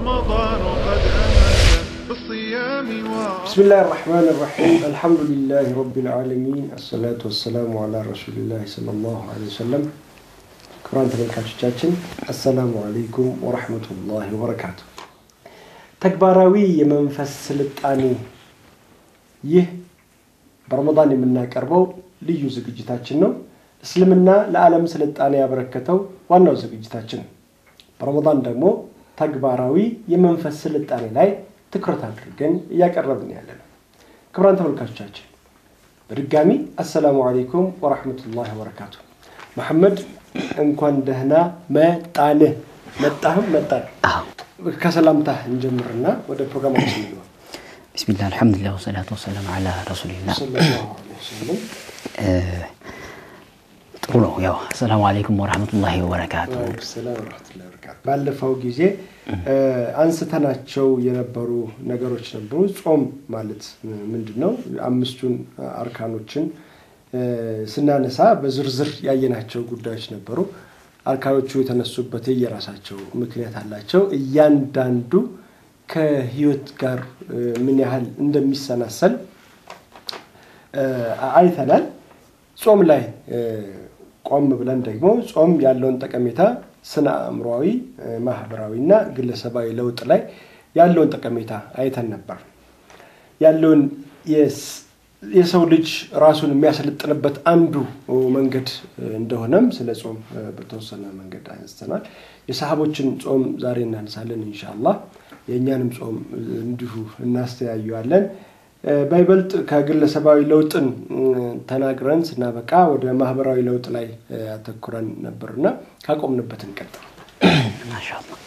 رمضان قد أهل بالصيام بسم الله الرحمن الرحيم الحمد لله رب العالمين الصلاة والسلام على رسول الله صلى الله عليه وسلم ክቡራን ተመልካቾቻችን አሰላሙ አለይኩም ወረሕመቱላሂ ወበረካቱ። ተግባራዊ የመንፈስ ስልጣኔ ይህ በረመዳን የምናቀርበው ልዩ ዝግጅታችን ነው። እስልምና ለዓለም ስልጣኔ ያበረከተው ዋናው ዝግጅታችን ነው። በረመዳን ደግሞ ተግባራዊ የመንፈስ ስልጣኔ ላይ ትኩረት አድርገን እያቀረብን ያለ ነው። ክቡራን ተመልካቾቻችን በድጋሚ አሰላሙ አለይኩም ወረሕመቱላሂ ወበረካቱ። መሐመድ እንኳን ደህና መጣንህ። መጣህም መጣን። ከሰላምታ እንጀምርና ወደ ፕሮግራማችን እንግባ። ቢስሚላህ አልሐምዱሊላህ ወሰላቱ ወሰላም አላ ረሱሊላህ። ሰለላሁ ዐለይሂ ወሰለም። ጥሩ ነው። ያው አሰላሙ አለይኩም ወረሕመቱላሂ ወበረካቱ። ወአለይኩም ሰላም ወረሕመቱላሂ ወበረካቱ። ባለፈው ጊዜ አንስተናቸው የነበሩ ነገሮች ነበሩ። ጾም ማለት ምንድን ነው? አምስቱን አርካኖችን ስናነሳ በዝርዝር ያየናቸው ጉዳዮች ነበሩ። አርካኖቹ የተነሱበት የየራሳቸው ምክንያት አላቸው። እያንዳንዱ ከህይወት ጋር ምን ያህል እንደሚሰናሰል አይተናል። ጾም ላይ ቆም ብለን ደግሞ ጾም ያለውን ጠቀሜታ ስነ አእምሯዊ፣ ማህበራዊ እና ግለሰባዊ ለውጥ ላይ ያለውን ጠቀሜታ አይተን ነበር። ያለውን የሰው ልጅ ራሱን የሚያሰለጥንበት አንዱ መንገድ እንደሆነም ስለ ጾም በተወሰነ መንገድ አንስተናል። የሰሃቦችን ጾም ዛሬ እናነሳለን ኢንሻአላህ። የእኛንም ጾም እንዲሁ እናስተያዩዋለን። በይበልጥ ከግለሰባዊ ለውጥን ተናግረን ስናበቃ ወደ ማህበራዊ ለውጥ ላይ ያተኩረን ነበርና ካቆምንበት እንቀጥል። ማሻአላህ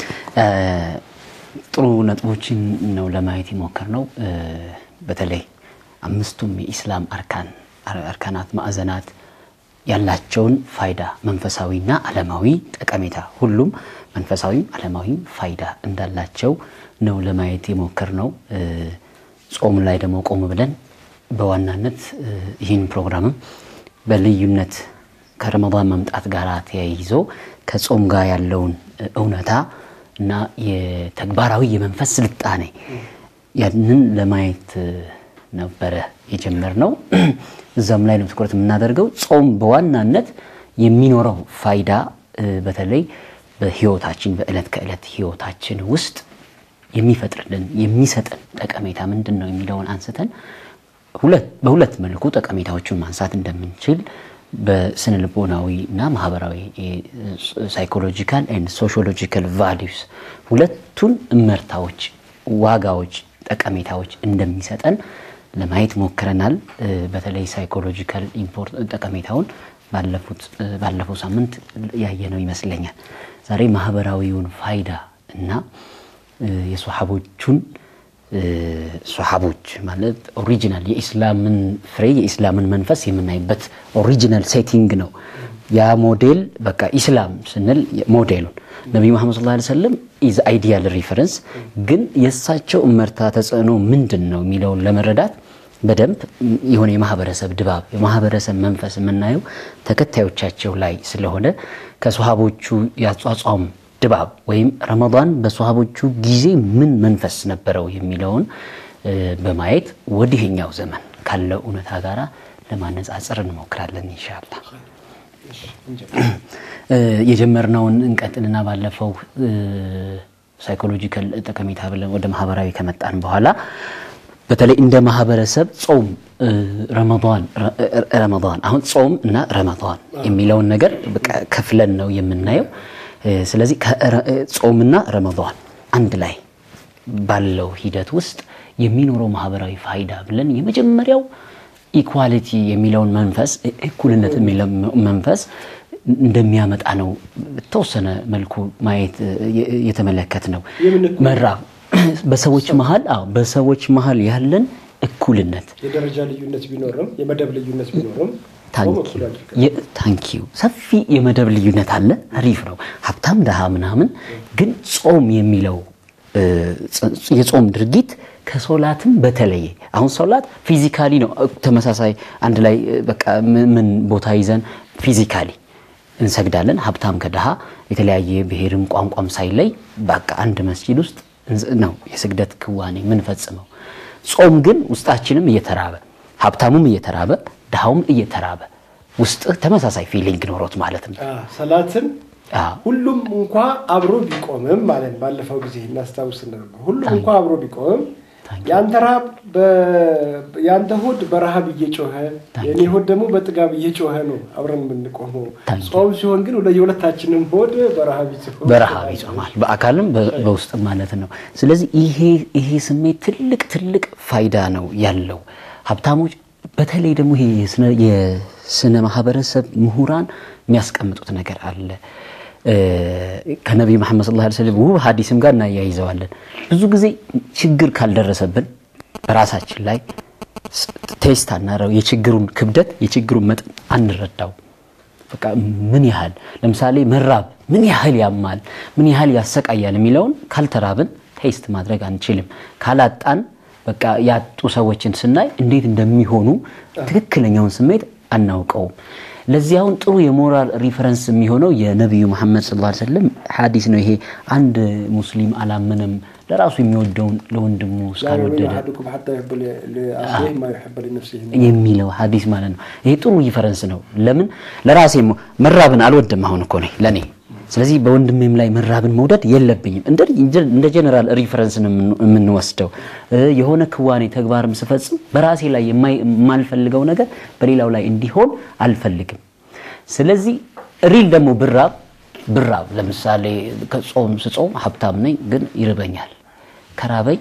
ጥሩ ነጥቦችን ነው ለማየት የሞከርነው። በተለይ አምስቱም የኢስላም አርካን አርካናት ማዕዘናት ያላቸውን ፋይዳ መንፈሳዊና ዓለማዊ ጠቀሜታ ሁሉም መንፈሳዊም ዓለማዊም ፋይዳ እንዳላቸው ነው ለማየት የሞከርነው። ጾም ላይ ደግሞ ቆም ብለን በዋናነት ይህን ፕሮግራምም በልዩነት ከረመዳን መምጣት ጋር ተያይዞ ከጾም ጋር ያለውን እውነታ እና የተግባራዊ የመንፈስ ስልጣኔ ያንን ለማየት ነበረ የጀመርነው። እዛም ላይ ነው ትኩረት የምናደርገው። ጾም በዋናነት የሚኖረው ፋይዳ በተለይ በህይወታችን በዕለት ከዕለት ህይወታችን ውስጥ የሚፈጥርልን የሚሰጠን ጠቀሜታ ምንድን ነው የሚለውን አንስተን በሁለት መልኩ ጠቀሜታዎቹን ማንሳት እንደምንችል በስነ ልቦናዊ እና ማህበራዊ ሳይኮሎጂካል ኤንድ ሶሺዮሎጂካል ቫሊዩስ ሁለቱን እመርታዎች፣ ዋጋዎች፣ ጠቀሜታዎች እንደሚሰጠን ለማየት ሞክረናል። በተለይ ሳይኮሎጂካል ጠቀሜታውን ባለፈው ሳምንት ያየነው ይመስለኛል። ዛሬ ማህበራዊውን ፋይዳ እና የሶሓቦቹን ሶሓቦች ማለት ኦሪጂናል የኢስላምን ፍሬ የኢስላምን መንፈስ የምናይበት ኦሪጂናል ሴቲንግ ነው። ያ ሞዴል በቃ ኢስላም ስንል ሞዴሉን ነቢዩ መሐመድ ሰለላሁ ዐለይሂ ወሰለም ኢዝ አይዲያል ሪፈረንስ፣ ግን የእሳቸው እመርታ ተጽዕኖ ምንድን ነው የሚለውን ለመረዳት በደንብ የሆነ የማህበረሰብ ድባብ የማህበረሰብ መንፈስ የምናየው ተከታዮቻቸው ላይ ስለሆነ ከሶሃቦቹ ያጿጿም ድባብ ወይም ረመዳን በሶሃቦቹ ጊዜ ምን መንፈስ ነበረው የሚለውን በማየት ወዲህኛው ዘመን ካለው እውነታ ጋራ ለማነጻጸር እንሞክራለን ኢንሻአላህ። የጀመርነውን እንቀጥልና ባለፈው ሳይኮሎጂካል ጠቀሜታ ብለን ወደ ማህበራዊ ከመጣን በኋላ በተለይ እንደ ማህበረሰብ ጾም ረመዳን ረመዳን አሁን ጾም እና ረመዳን የሚለውን ነገር ከፍለን ነው የምናየው። ስለዚህ ጾምና ረመዳን አንድ ላይ ባለው ሂደት ውስጥ የሚኖረው ማህበራዊ ፋይዳ ብለን የመጀመሪያው ኢኳሊቲ የሚለውን መንፈስ እኩልነት የሚለው መንፈስ እንደሚያመጣ ነው በተወሰነ መልኩ ማየት የተመለከት ነው። መራብ በሰዎች መሀል አዎ በሰዎች መሀል ያለን እኩልነት የደረጃ ልዩነት ቢኖርም የመደብ ልዩነት ቢኖርም ታንኪዩ ሰፊ የመደብ ልዩነት አለ። አሪፍ ነው። ሀብታም ድሃ ምናምን፣ ግን ጾም የሚለው የጾም ድርጊት ከሶላትም በተለየ አሁን ሶላት ፊዚካሊ ነው ተመሳሳይ አንድ ላይ በቃ ምን ቦታ ይዘን ፊዚካሊ እንሰግዳለን። ሀብታም ከድሃ የተለያየ ብሔርም ቋንቋም ሳይለይ በቃ አንድ መስጂድ ውስጥ ነው የስግደት ክዋኔ የምንፈጽመው። ጾም ግን ውስጣችንም እየተራበ ሀብታሙም እየተራበ ድሃውም እየተራበ ውስጥ ተመሳሳይ ፊሊንግ ኖሮት ማለት ነው። ሰላትን አዎ። ሁሉም እንኳ አብሮ ቢቆምም ማለት ባለፈው ጊዜ እናስታውስ ነበር። ሁሉም እንኳ አብሮ ቢቆምም ያንተ ረሃብ በ- ያንተ ሆድ በረሃብ እየጮኸ የኔ ሆድ ደግሞ በጥጋብ እየጮኸ ነው አብረን የምንቆመው። ታንኪ። ጾም ሲሆን ግን ወደ የሁለታችንም ሆድ በረሃብ ይጮኻል። በረሃብ ይጾማል፣ በአካልም በ- በውስጥም ማለት ነው። ስለዚህ ይሄ ይሄ ስሜት ትልቅ ትልቅ ፋይዳ ነው ያለው። ሀብታሞች በተለይ ደግሞ ይሄ የስነ- የስነ ማህበረሰብ ምሁራን የሚያስቀምጡት ነገር አለ እ፣ ከነቢዩ መሐመድ ሰለላሁ ዐለይሂ ወሰለም ውብ ሀዲስም ጋር እናያይዘዋለን። ብዙ ጊዜ ችግር ካልደረሰብን በራሳችን ላይ ስ- ቴስት አናረው የችግሩን ክብደት የችግሩን መጠን አንረዳው በቃ ምን ያህል ለምሳሌ መራብ ምን ያህል ያማል፣ ምን ያህል ያሰቃያል የሚለውን ካልተራብን ቴስት ማድረግ አንችልም። ካላጣን በቃ ያጡ ሰዎችን ስናይ እንዴት እንደሚሆኑ ትክክለኛውን ስሜት አናውቀውም። ለዚህ አሁን ጥሩ የሞራል ሪፈረንስ የሚሆነው የነቢዩ መሐመድ ሰለላሁ ዐለይሂ ወሰለም ሐዲስ ነው። ይሄ አንድ ሙስሊም አላምንም ለራሱ የሚወደውን ለወንድሙ لا يؤمن እስካልወደደ أحدكم حتى يحب ل- لأخيه ما يحب لنفسه የሚለው ሀዲስ ማለት ነው። ይሄ ጥሩ ሪፈረንስ ነው። ለምን ለራሴ ሞ- መራብን አልወድም አሁን እኮ ነኝ ለኔ። ስለዚህ በወንድሜም ላይ መራብን መውደድ የለብኝም። እንደ እንደ ጀነራል ሪፈረንስ ነው የምን- የምንወስደው። እ፣ የሆነ ክዋኔ ተግባርም ስፈጽም በራሴ ላይ የማይ- የማልፈልገው ነገር በሌላው ላይ እንዲሆን አልፈልግም። ስለዚህ ሪል ደግሞ ብራብ ብራብ ለምሳሌ ከጾም ስጾም ሀብታም ነኝ ግን ይርበኛል ከራበኝ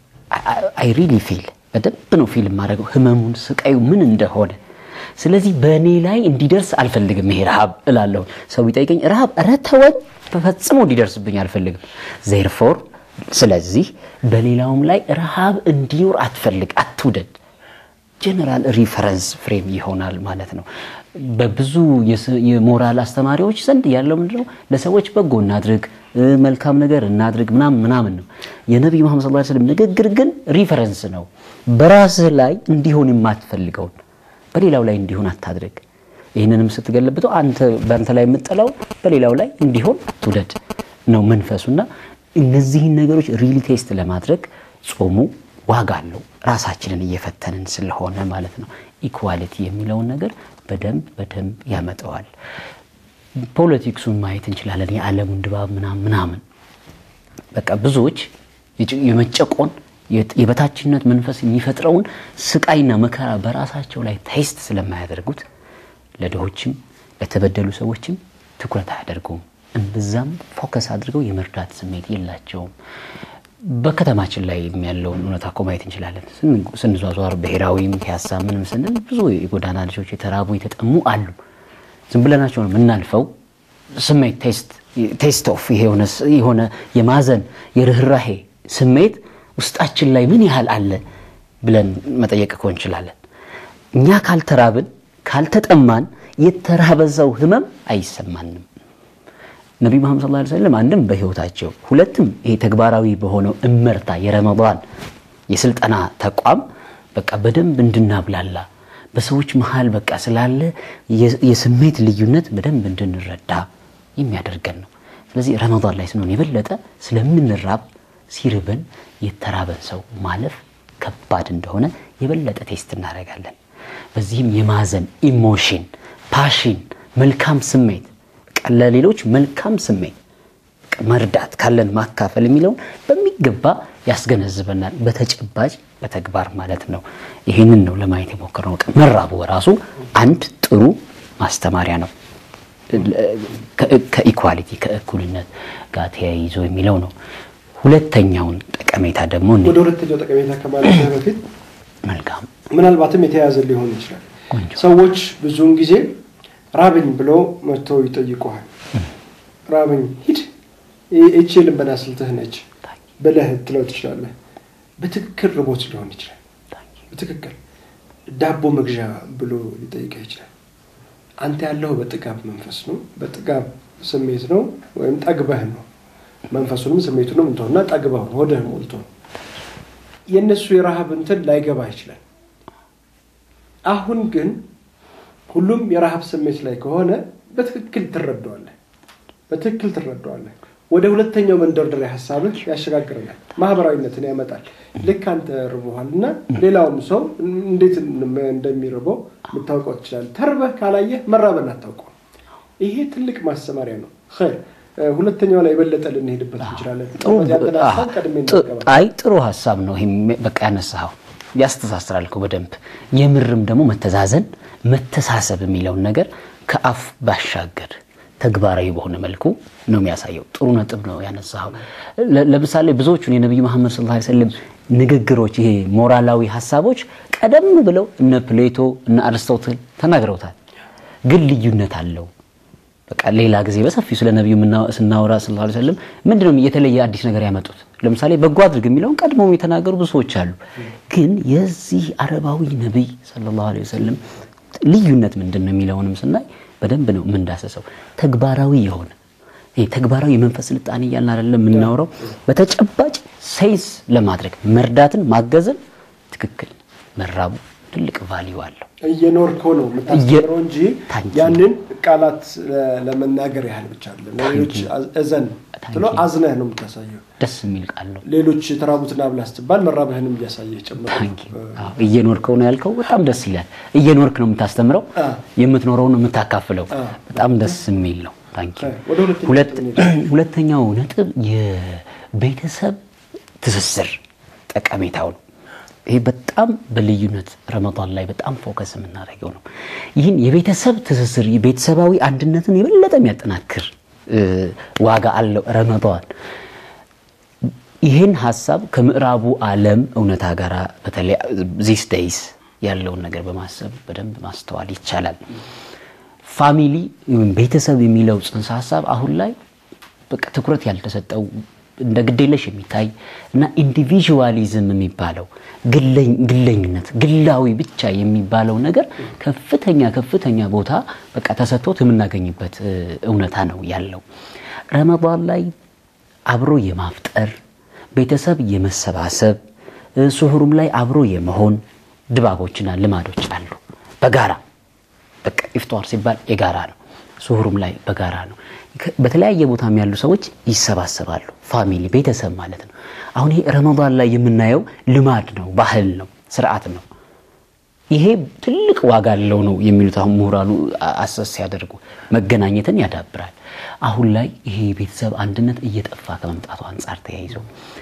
አይ ሪሊ ፊል በደንብ ነው ፊል የማደርገው ህመሙን ስቃዩ ምን እንደሆነ። ስለዚህ በእኔ ላይ እንዲደርስ አልፈልግም ይሄ ረሃብ እላለሁ። ሰው ቢጠይቀኝ ረሃብ ኧረ ተወኝ፣ በፈጽሞ እንዲደርስብኝ አልፈልግም። ዜርፎር ስለዚህ በሌላውም ላይ ረሃብ እንዲኖር አትፈልግ፣ አትውደድ። ጀነራል ሪፈረንስ ፍሬም ይሆናል ማለት ነው። በብዙ የስ- የሞራል አስተማሪዎች ዘንድ ያለው ምንድነው? ለሰዎች በጎ እናድርግ፣ እ፣ መልካም ነገር እናድርግ ምናምን ምናምን ነው። የነቢዩ መሐመድ ሰለላሁ ዐለይሂ ወሰለም ንግግር ግን ሪፈረንስ ነው። በራስህ ላይ እንዲሆን የማትፈልገውን በሌላው ላይ እንዲሆን አታድርግ። ይህንንም ስትገለብጠው አንተ በአንተ ላይ የምጠላው በሌላው ላይ እንዲሆን አትውደድ ነው መንፈሱና እነዚህን ነገሮች ሪሊ ቴስት ለማድረግ ጾሙ ዋጋ አለው። ራሳችንን እየፈተንን ስለሆነ ማለት ነው። ኢኳሊቲ የሚለውን ነገር በደንብ በደንብ ያመጣዋል። ፖለቲክሱን ማየት እንችላለን። የዓለሙን ድባብ ምናምን ምናምን በቃ ብዙዎች የጭ- የመጨቆን የት- የበታችነት መንፈስ የሚፈጥረውን ስቃይና መከራ በራሳቸው ላይ ቴስት ስለማያደርጉት ለድሆችም ለተበደሉ ሰዎችም ትኩረት አያደርጉም። እምብዛም ፎከስ አድርገው የመርዳት ስሜት የላቸውም። በከተማችን ላይ ያለውን እውነታ እኮ ማየት እንችላለን። ስን- ስንዟዟር ብሔራዊም ፒያሳ ምንም ስንል ብዙ የጎዳና ልጆች የተራቡ የተጠሙ አሉ። ዝም ብለናቸው ነው የምናልፈው። ስሜት ቴስት ኦፍ የሆነ የሆነ የማዘን የርኅራሄ ስሜት ውስጣችን ላይ ምን ያህል አለ ብለን መጠየቅ እኮ እንችላለን። እኛ ካልተራብን ካልተጠማን የተራበ ሰው ህመም አይሰማንም። ነቢዩ መሐመድ ሰለላሁ ዐለይሂ ወሰለም አንድም በህይወታቸው ሁለትም ይሄ ተግባራዊ በሆነው እመርታ የረመዳን የስልጠና ተቋም በቃ በደንብ እንድናብላላ በሰዎች መሃል በቃ ስላለ የ- የስሜት ልዩነት በደንብ እንድንረዳ የሚያደርገን ነው። ስለዚህ ረመዳን ላይ ስንሆን የበለጠ ስለምንራብ ሲርበን የተራበን ሰው ማለፍ ከባድ እንደሆነ የበለጠ ቴስት እናደርጋለን። በዚህም የማዘን ኢሞሽን፣ ፓሽን፣ መልካም ስሜት በቃ ለሌሎች መልካም ስሜት በቃ መርዳት ካለን ማካፈል የሚለውን በሚገባ ያስገነዝበናል። በተጨባጭ በተግባር ማለት ነው። ይህንን ነው ለማየት የሞከርነው። በቃ መራቡ በራሱ አንድ ጥሩ ማስተማሪያ ነው። ከ- ከኢኳሊቲ ከእኩልነት ጋር ተያይዞ የሚለው ነው። ሁለተኛውን ጠቀሜታ ደግሞ እኔ ወደ ሁለተኛው ጠቀሜታ ከማለት በፊት መልካም ምናልባትም የተያዘ ሊሆን ይችላል። ቆንጆ። ሰዎች ብዙውን ጊዜ ራበኝ ብለው መጥተው ይጠይቁሃል። ራበኝ ሂድ፣ ይቺ ልንበና ስልትህ ነች ብለህ ትለው ትችላለህ። በትክክል ርቦት ሊሆን ይችላል። በትክክል ዳቦ መግዣ ብሎ ሊጠይቅህ ይችላል። አንተ ያለው በጥጋብ መንፈስ ነው፣ በጥጋብ ስሜት ነው፣ ወይም ጠግበህ ነው። መንፈሱንም ስሜቱንም እንተውና ጠግበህ ነው፣ ሆድህ ሞልቶ ነው። የእነሱ የረሃብ እንትን ላይገባ ይችላል። አሁን ግን ሁሉም የረሃብ ስሜት ላይ ከሆነ በትክክል ትረዳዋለህ፣ በትክክል ትረዳዋለህ። ወደ ሁለተኛው መንደርደሪያ ሀሳብህ ያሸጋግረናል፣ ማህበራዊነትን ያመጣል። ልክ አንተ ርቦሃል እና ሌላውም ሰው እንዴት እንደሚርበው ልታውቀው ትችላለህ። ተርበህ ካላየህ መራበን አታውቀው። ይሄ ትልቅ ማስተማሪያ ነው። ኸይር ሁለተኛው ላይ የበለጠ ልንሄድበት እንችላለን። ያንተን ሀሳብ ቀድሜ እናገባ አይ ጥሩ ሀሳብ ነው። ይሄም በቃ ያነሳኸው ያስተሳስራል እኮ በደንብ የምርም ደግሞ መተዛዘን መተሳሰብ የሚለውን ነገር ከአፍ ባሻገር ተግባራዊ በሆነ መልኩ ነው የሚያሳየው። ጥሩ ነጥብ ነው ያነሳኸው። ለ- ለምሳሌ ብዙዎቹን የነቢዩ መሐመድ ሰለላሁ ዐለይሂ ወሰለም ንግግሮች፣ ይሄ ሞራላዊ ሀሳቦች ቀደም ብለው እነ ፕሌቶ እነ አርስቶትል ተናግረውታል። ግን ልዩነት አለው። በቃ ሌላ ጊዜ በሰፊው ስለ ነቢዩ ምና- ስናወራ ሰለላሁ ዐለይሂ ወሰለም ምንድነው የተለየ አዲስ ነገር ያመጡት? ለምሳሌ በጎ አድርግ የሚለውን ቀድሞም የተናገሩ ብዙ ሰዎች አሉ። ግን የዚህ አረባዊ ነቢይ ሰለላሁ ዐለይሂ ወሰለም ልዩነት ምንድን ነው የሚለውንም ስናይ በደንብ ነው የምንዳሰሰው። ተግባራዊ የሆነ ይሄ ተግባራዊ የመንፈስ ስልጣኔ እያልን አይደለም የምናወራው። በተጨባጭ ሴንስ ለማድረግ መርዳትን፣ ማገዝን ትክክል መራቡ ትልቅ ቫሊዩ አለው። እየኖርከው ነው የምታስተምረው እንጂ ታንኪ ያንን ቃላት ለ- ለመናገር ያህል ብቻ አይደለም። ለሌሎች እዘን ትሎ አዝነህ ነው የምታሳየው። ደስ የሚል ቃል ነው። ሌሎች የተራቡትን አብላ ስትባል መራብህንም እያሳየህ ጭምር ነው። ታንኪ አዎ፣ እየኖርከው ነው ያልከው በጣም ደስ ይላል። እየኖርክ ነው የምታስተምረው፣ አ። የምትኖረው ነው የምታካፍለው። አ። በጣም ደስ የሚል ነው። ታንኪ አ፣ ወደ ሁለተኛው ሁለት ነጥብ እንሄዳለን። ሁለተኛው ነጥብ የቤተሰብ ትስስር ጠቀሜታው ነው። ይሄ በጣም በልዩነት ረመዳን ላይ በጣም ፎከስ የምናደርገው ነው። ይህን የቤተሰብ ትስስር የቤተሰባዊ አንድነትን የበለጠ የሚያጠናክር እ፣ ዋጋ አለው ረመዳን። ይህን ሀሳብ ከምዕራቡ ዓለም እውነታ ጋር በተለይ ዚስ ደይስ ያለውን ነገር በማሰብ በደንብ ማስተዋል ይቻላል። ፋሚሊ ወይም ቤተሰብ የሚለው ጽንሰ ሀሳብ አሁን ላይ በቃ ትኩረት ያልተሰጠው እንደ ግዴለሽ የሚታይ እና ኢንዲቪዥዋሊዝም የሚባለው ግለኝ- ግለኝነት ግላዊ ብቻ የሚባለው ነገር ከፍተኛ ከፍተኛ ቦታ በቃ ተሰጥቶት የምናገኝበት እ፣ እውነታ ነው ያለው። ረመዳን ላይ አብሮ የማፍጠር ቤተሰብ የመሰባሰብ እ፣ ስሁሩም ላይ አብሮ የመሆን ድባቦችና ልማዶች አሉ በጋራ በቃ ኢፍጧር ሲባል የጋራ ነው። ስሁሩም ላይ በጋራ ነው። ከ- በተለያየ ቦታም ያሉ ሰዎች ይሰባሰባሉ። ፋሚሊ ቤተሰብ ማለት ነው። አሁን ይሄ ረመዳን ላይ የምናየው ልማድ ነው፣ ባህል ነው፣ ስርዓት ነው። ይሄ ትልቅ ዋጋ አለው ነው የሚሉት አሁን ምሁራኑ አ- አሰስ ሲያደርጉ መገናኘትን ያዳብራል። አሁን ላይ ይሄ የቤተሰብ አንድነት እየጠፋ ከመምጣቱ አንጻር ተያይዞ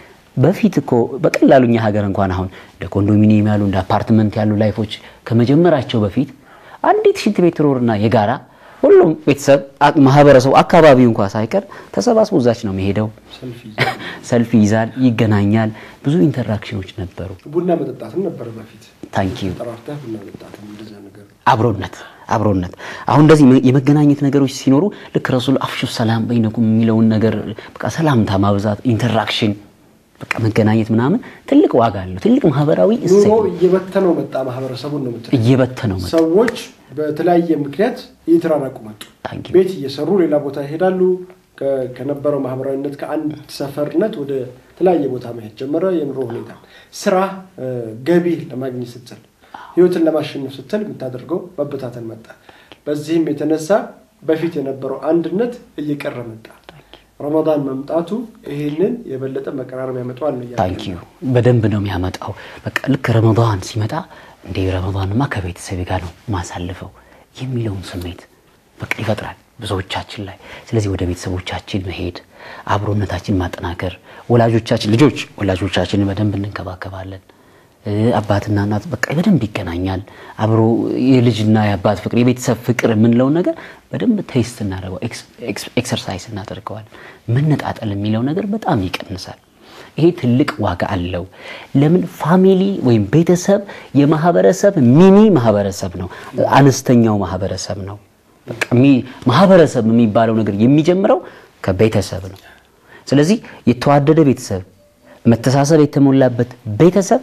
በፊት እኮ በቀላሉ እኛ ሀገር እንኳን አሁን እንደ ኮንዶሚኒየም ያሉ እንደ አፓርትመንት ያሉ ላይፎች ከመጀመራቸው በፊት አንዲት ሽንት ቤት ትኖርና የጋራ ሁሉም ቤተሰብ አ- ማህበረሰቡ አካባቢው እንኳ ሳይቀር ተሰባስቦ እዛች ነው የሚሄደው። ሰልፍ ይዘህ ሰልፍ ይዛል፣ ይገናኛል። ብዙ ኢንተራክሽኖች ነበሩ። ቡና መጠጣትም ነበረ በፊት ታንኪዩ ጠራርተህ ቡና መጠጣትም እንደዛ ነገር አብሮነት አብሮነት አሁን እንደዚህ መ- የመገናኘት ነገሮች ሲኖሩ ልክ ረሱል አፍሹ ሰላም በይነኩም የሚለውን ነገር በቃ ሰላምታ ማብዛት ኢንተራክሽን በቃ መገናኘት ምናምን ትልቅ ዋጋ አለው። ትልቅ ማህበራዊ ኑሮ እሴት እየበተነው መጣ ማህበረሰቡን ነው የምትለው። እየበተነው መጣ። ሰዎች በተለያየ ምክንያት እየተራራቁ መጡ። ታንኪ ዩ። ቤት እየሰሩ ሌላ ቦታ ይሄዳሉ። ከ- ከነበረው ማህበራዊነት ከአንድ ሰፈርነት ወደ ተለያየ ቦታ መሄድ ጀመረ። የኑሮ ሁኔታ፣ ስራ፣ እ፣ ገቢ ለማግኘት ስትል፣ ህይወትን ለማሸነፍ ስትል የምታደርገው መበታተን መጣ። በዚህም የተነሳ በፊት የነበረው አንድነት እየቀረ መጣ። ረመዳን መምጣቱ ይህንን የበለጠ መቀራረብ ያመጣዋል ነው እያልኩ ታንክ ዩ በደንብ ነው የሚያመጣው። በቃ ልክ ረመዳን ሲመጣ እንደ ረመዳንማ ከቤተሰቤ ጋር ነው ማሳልፈው የሚለውን ስሜት በቃ ይፈጥራል ብዙዎቻችን ላይ። ስለዚህ ወደ ቤተሰቦቻችን መሄድ፣ አብሮነታችን ማጠናከር፣ ወላጆቻችን ልጆች ወላጆቻችንን በደንብ እንንከባከባለን። እ፣ አባትና እናት በቃ በደንብ ይገናኛል። አብሮ የልጅና የአባት ፍቅር የቤተሰብ ፍቅር የምንለውን ነገር በደንብ ቴስት እናደርገው ኤክሰርሳይዝ እናደርገዋል። መነጣጠል የሚለው ነገር በጣም ይቀንሳል። ይሄ ትልቅ ዋጋ አለው። ለምን ፋሚሊ ወይም ቤተሰብ የማህበረሰብ ሚኒ ማህበረሰብ ነው፣ አነስተኛው ማህበረሰብ ነው። በቃ ሚ- ማህበረሰብ የሚባለው ነገር የሚጀምረው ከቤተሰብ ነው። ስለዚህ የተዋደደ ቤተሰብ፣ መተሳሰብ የተሞላበት ቤተሰብ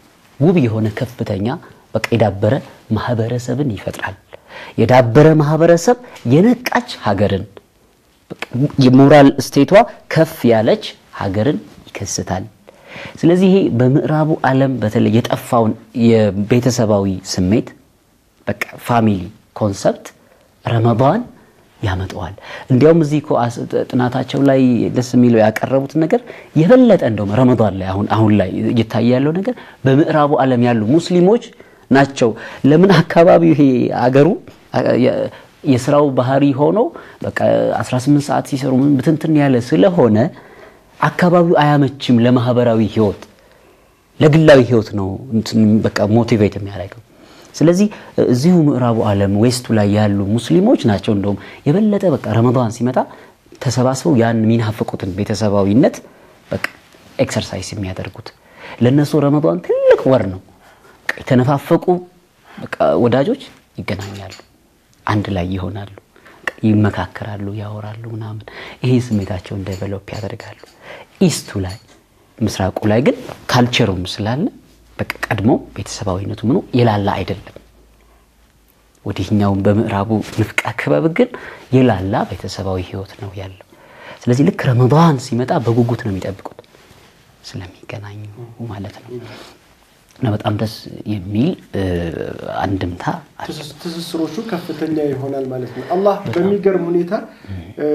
ውብ የሆነ ከፍተኛ በቃ የዳበረ ማህበረሰብን ይፈጥራል። የዳበረ ማህበረሰብ የነቃች ሀገርን በቃ የሞራል ስቴቷ ከፍ ያለች ሀገርን ይከስታል። ስለዚህ ይሄ በምዕራቡ ዓለም በተለይ የጠፋውን የቤተሰባዊ ስሜት በቃ ፋሚሊ ኮንሰፕት ረመዳን ያመጣዋል። እንዲያውም እዚህ እኮ አስ- ጥናታቸው ላይ ደስ የሚለው ያቀረቡት ነገር የበለጠ እንደውም ረመዳን ላይ አሁን አሁን ላይ እየታየ ያለው ነገር በምዕራቡ ዓለም ያሉ ሙስሊሞች ናቸው። ለምን አካባቢው ይሄ አገሩ አ- የ- የስራው ባህሪ ሆኖ በቃ 18 ሰዓት ሲሰሩ ምን ብትንትን ያለ ስለሆነ አካባቢው አያመችም ለማህበራዊ ህይወት ለግላዊ ህይወት ነው እንትን በቃ ሞቲቬት የሚያደርገው። ስለዚህ እዚሁ ምዕራቡ ዓለም ዌስቱ ላይ ያሉ ሙስሊሞች ናቸው እንደውም የበለጠ በቃ ረመዳን ሲመጣ ተሰባስበው ያን የሚናፍቁትን ቤተሰባዊነት በቃ ኤክሰርሳይዝ የሚያደርጉት ለእነሱ ረመዳን ትልቅ ወር ነው። በቃ የተነፋፈቁ በቃ ወዳጆች ይገናኛሉ፣ አንድ ላይ ይሆናሉ፣ በቃ ይመካከራሉ፣ ያወራሉ ምናምን። ይሄ ስሜታቸውን ዴቨሎፕ ያደርጋሉ። ኢስቱ ላይ ምስራቁ ላይ ግን ካልቸሩም ስላለ በቃ ቀድሞ ቤተሰባዊነቱ ምኑ የላላ አይደለም። ወዲህኛውም በምዕራቡ ንፍቀ ክበብ ግን የላላ ቤተሰባዊ ህይወት ነው ያለው። ስለዚህ ልክ ረመዳን ሲመጣ በጉጉት ነው የሚጠብቁት ስለሚገናኙ ማለት ነው። እና በጣም ደስ የሚል እ፣ አንድምታ አለ። ትስስ- ትስስሮቹ ከፍተኛ ይሆናል ማለት ነው። አላህ በሚገርም ሁኔታ እ፣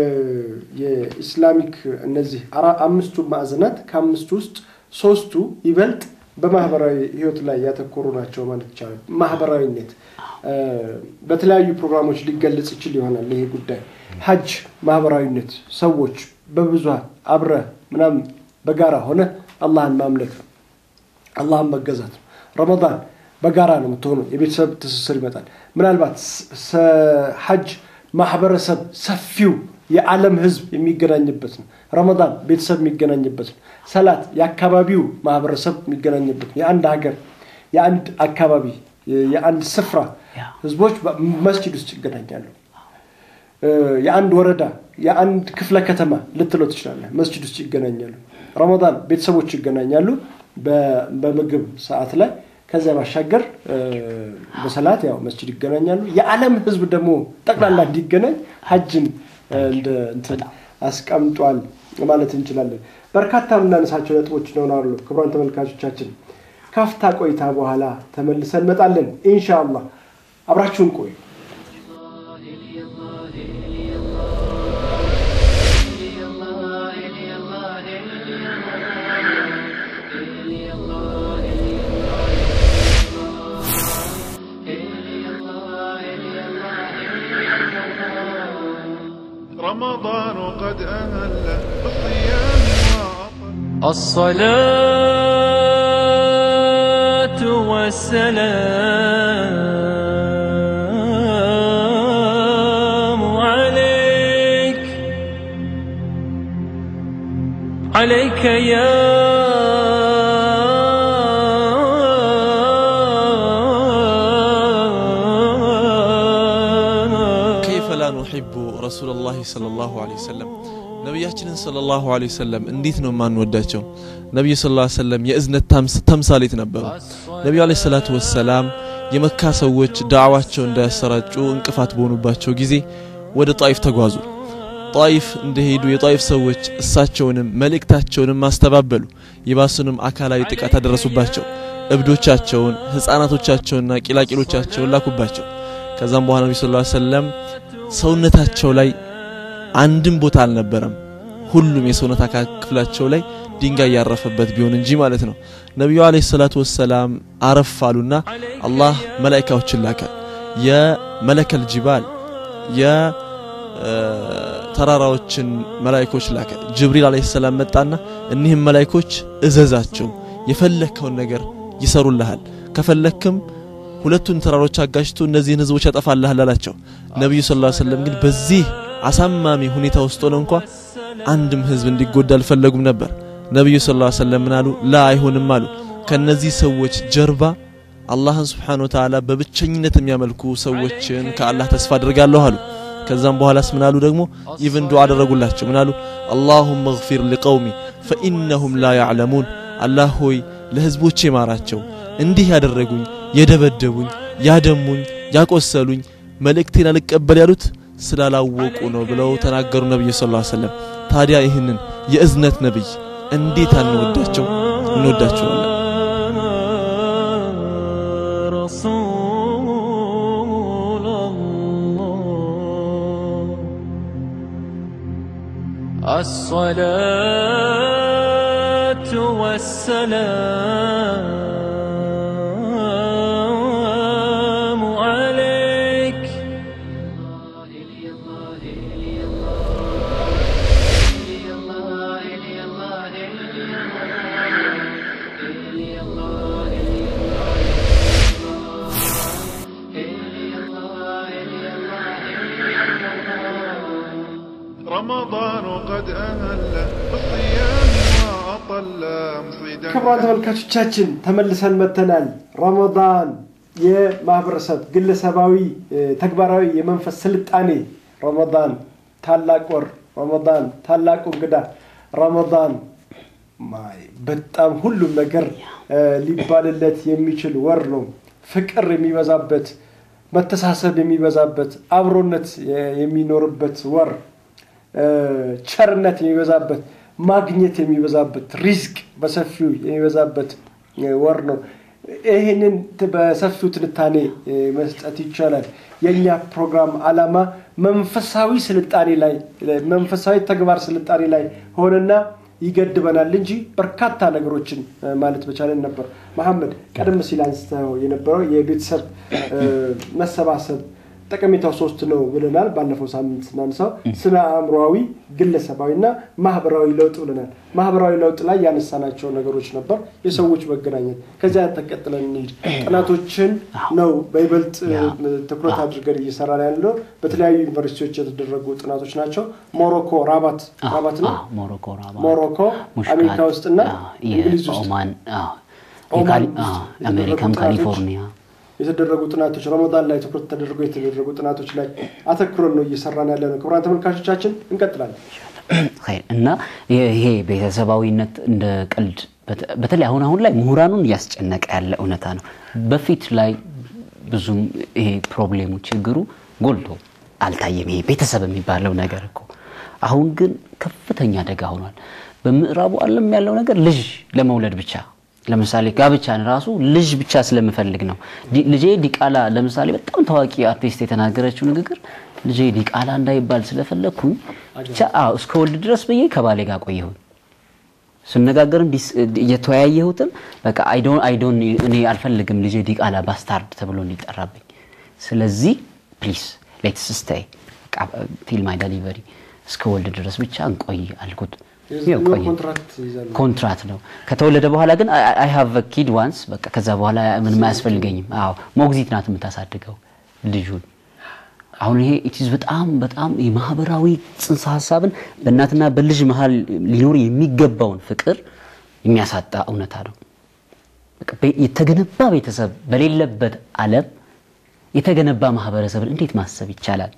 የኢስላሚክ እነዚህ አራ- አምስቱ ማዕዘናት ከአምስቱ ውስጥ ሶስቱ ይበልጥ በማህበራዊ ህይወት ላይ ያተኮሩ ናቸው ማለት ይቻላል። ማህበራዊነት እ፣ በተለያዩ ፕሮግራሞች ሊገለጽ ይችል ይሆናል ይሄ ጉዳይ። ሀጅ ማህበራዊነት፣ ሰዎች በብዙሃን አብረ ምናምን በጋራ ሆነ አላህን ማምለክ ነው። አላህን መገዛት ነው። ረመዳን በጋራ ነው የምትሆኑ፣ የቤተሰብ ትስስር ይመጣል። ምናልባት ስ- ሰ- ሐጅ ማህበረሰብ ሰፊው የዓለም ህዝብ የሚገናኝበት ነው። ረመዳን ቤተሰብ የሚገናኝበት ነው። ሰላት የአካባቢው ማህበረሰብ የሚገናኝበት ነው። የአንድ ሀገር፣ የአንድ አካባቢ፣ የ- የአንድ ስፍራ ያ። ህዝቦች መስጂድ ውስጥ ይገናኛሉ። እ፣ የአንድ ወረዳ የአንድ ክፍለ ከተማ ልትለው ትችላለህ። መስጂድ ውስጥ ይገናኛሉ። ረመዳን ቤተሰቦች ይገናኛሉ በ- በምግብ ሰዓት ላይ። ከዚያ ባሻገር እ፣ በሰላት ያው መስጂድ ይገናኛሉ። የዓለም ህዝብ ደግሞ ጠቅላላ እንዲገናኝ ሀጅን እ፣ እንደ እንትን አስቀምጧል ማለት እንችላለን። በርካታ የምናነሳቸው ነጥቦች ይኖራሉ። ክቡራን ተመልካቾቻችን ካፍታ ቆይታ በኋላ ተመልሰን እንመጣለን ኢንሻአላህ። አብራችሁን ቆዩ። رمضان قد أهل بالصيام وعطر الصلاة والسلام عليك عليك يا ከይፈ ላ ኑሒቡ ረሱለላሂ ሰለላሁ ዐለይሂ ወሰለም ነቢያችንን ሰለላሁ ዐለይሂ ወሰለም እንዴት ነው የማንወዳቸው? ነቢዩ ሰለላሁ ዐለይሂ ወሰለም የእዝነት ታምስ- ተምሳሌት ነበሩ። ነቢዩ ዐለይሂ ሰላቱ ወሰላም የመካ ሰዎች ዳዕዋቸው እንዳያሰራጩ እንቅፋት በሆኑባቸው ጊዜ ወደ ጣይፍ ተጓዙ። ጣይፍ እንደሄዱ የጣይፍ ሰዎች እሳቸውንም መልእክታቸውንም አስተባበሉ። ይባሱንም አካላዊ ጥቃት አደረሱባቸው። እብዶቻቸውን፣ ህፃናቶቻቸውንና ቂላቂሎቻቸውን ላኩባቸው። ከዛም በኋላ ነቢ ስ ሰለም ሰውነታቸው ላይ አንድም ቦታ አልነበረም። ሁሉም የሰውነት አካል ክፍላቸው ላይ ድንጋይ ያረፈበት ቢሆን እንጂ ማለት ነው። ነቢዩ አለይሂ ሰላቱ ወሰላም አረፍ አሉና አላህ መላኢካዎችን ላከ። የመለከል ጅባል የተራራዎችን መላኢኮች ላከ። ጅብሪል አለይሂ ሰላም መጣና እኒህም መላኢኮች እዘዛቸው የፈለግከውን ነገር ይሰሩልሃል፣ ከፈለክም ሁለቱን ተራሮች አጋጭቶ እነዚህን ህዝቦች ያጠፋልሃል አላቸው። ነቢዩ ስ ሰለም ግን በዚህ አሳማሚ ሁኔታ ውስጥ ሆነ እንኳ አንድም ህዝብ እንዲጎዳ አልፈለጉም ነበር። ነቢዩ ስ ሰለም ምን አሉ? ላ አይሆንም አሉ። ከነዚህ ሰዎች ጀርባ አላህን ስብሓን ወተዓላ በብቸኝነት የሚያመልኩ ሰዎችን ከአላህ ተስፋ አድርጋለሁ አሉ። ከዛም በኋላስ ምን አሉ ደግሞ ኢቭን ዱዓ አደረጉላቸው። ምን አሉ? አላሁመ እግፊር ሊቀውሚ ፈኢነሁም ላ ያዕለሙን። አላህ ሆይ ለህዝቦቼ ማራቸው፣ እንዲህ ያደረጉኝ፣ የደበደቡኝ፣ ያደሙኝ፣ ያቆሰሉኝ መልእክቴን አልቀበል ያሉት ስላላወቁ ነው ብለው ተናገሩ ነቢዩ ስ ሰለም። ታዲያ ይህንን የእዝነት ነቢይ እንዴት አንወዳቸው? እንወዳቸዋለን። رسول الله الصلاة والسلام عليك رمضان قد أهل بالصيام وأطل مصيدا ክቡራን ተመልካቾቻችን ተመልሰን መተናል። ረመዳን የማህበረሰብ ግለሰባዊ እ፣ ተግባራዊ የመንፈስ ስልጣኔ ረመዳን ታላቅ ወር፣ ረመዳን ታላቁ እንግዳ፣ ረመዳን ማይ በጣም ሁሉም ነገር እ፣ ሊባልለት የሚችል ወር ነው። ፍቅር የሚበዛበት፣ መተሳሰብ የሚበዛበት፣ አብሮነት የ- የሚኖርበት ወር እ፣ ቸርነት የሚበዛበት ማግኘት የሚበዛበት ሪዝቅ በሰፊው የሚበዛበት እ፣ ወር ነው። ይህንን ት- በሰፊው ትንታኔ እ፣ መስጠት ይቻላል። የእኛ ፕሮግራም ዓላማ መንፈሳዊ ስልጣኔ ላይ መንፈሳዊ ተግባር ስልጣኔ ላይ ሆነና ይገድበናል እንጂ በርካታ ነገሮችን እ፣ ማለት በቻለን ነበር። መሐመድ ቀደም ሲል አንስተው የነበረው የቤተሰብ እ፣ መሰባሰብ ጠቀሜታው ሶስት ነው ብለናል። ባለፈው ሳምንት ስናነሳው ስነ አእምሮዊ፣ ግለሰባዊ እና ማህበራዊ ለውጥ ብለናል። ማህበራዊ ለውጥ ላይ ያነሳናቸው ነገሮች ነበር። የሰዎች መገናኘት። ከዚያ ተቀጥለን እንሂድ። ጥናቶችን ነው በይበልጥ ያ። እ፣ ትኩረት አድርገን እየሰራ ያለው በተለያዩ ዩኒቨርሲቲዎች የተደረጉ ጥናቶች ናቸው። ሞሮኮ ራባት ራባት ነው አዎ፣ ሞሮኮ ራባት፣ ሞሮኮ ሙሽካት፣ አሜሪካ ውስጥና አዎ፣ እንግሊዝ ውስጥ የኦማን አዎ፣ ኦማን የካሊ- ውስጥ አዎ፣ የተደረጉ አሜሪካም ጥናቶች ካሊፎርኒያ የተደረጉ ጥናቶች ረመዳን ላይ ትኩረት ተደርጎ የተደረጉ ጥናቶች ላይ አተኩረን ነው እየሰራን ያለ ነው። ክቡራን ተመልካቾቻችን እንቀጥላለን። ኸይር። እና ይሄ ቤተሰባዊነት እንደ ቀልድ በተ- በተለይ አሁን አሁን ላይ ምሁራኑን እያስጨነቀ ያለ እውነታ ነው። በፊት ላይ ብዙም ይሄ ፕሮብሌሙ ችግሩ ጎልቶ አልታየም። ይሄ ቤተሰብ የሚባለው ነገር እኮ አሁን ግን ከፍተኛ አደጋ ሆኗል። በምዕራቡ ዓለም ያለው ነገር ልጅ ለመውለድ ብቻ ለምሳሌ ጋብቻን ራሱ ልጅ ብቻ ስለምፈልግ ነው። ዲ- ልጄ ዲቃላ ለምሳሌ በጣም ታዋቂ አርቲስት የተናገረችው ንግግር ልጄ ዲቃላ እንዳይባል ስለፈለግኩኝ ብቻ አዎ እስከ ወልድ ድረስ ብዬ ከባሌ ጋር ቆየሁኝ። ስነጋገርም ዲስ- እየተወያየሁትም በቃ አይዶን አይዶን እኔ አልፈልግም ልጄ ዲቃላ ባስታርድ ተብሎ እንዲጠራብኝ። ስለዚህ ፕሊስ ሌትስ ስቴይ ቲል ማይ ዴሊቨሪ እስከ ወልድ ድረስ ብቻ እንቆይ አልኩት። ይኸው ቆየን። ኮንትራክት ይዛሉ። ኮንትራት ነው። ከተወለደ በኋላ ግን አይ ሃቭ ኪድ ዋንስ በቃ ከዛ በኋላ ምንም አያስፈልገኝም። አዎ ሞግዚት ናት የምታሳድገው ልጁን። አሁን ይሄ ኢትዝ በጣም በጣም የማህበራዊ ጽንሰ ሀሳብን በእናትና በልጅ መሀል ሊኖር የሚገባውን ፍቅር የሚያሳጣ እውነታ ነው። በቃ ቤ- የተገነባ ቤተሰብ በሌለበት ዓለም የተገነባ ማህበረሰብን እንዴት ማሰብ ይቻላል?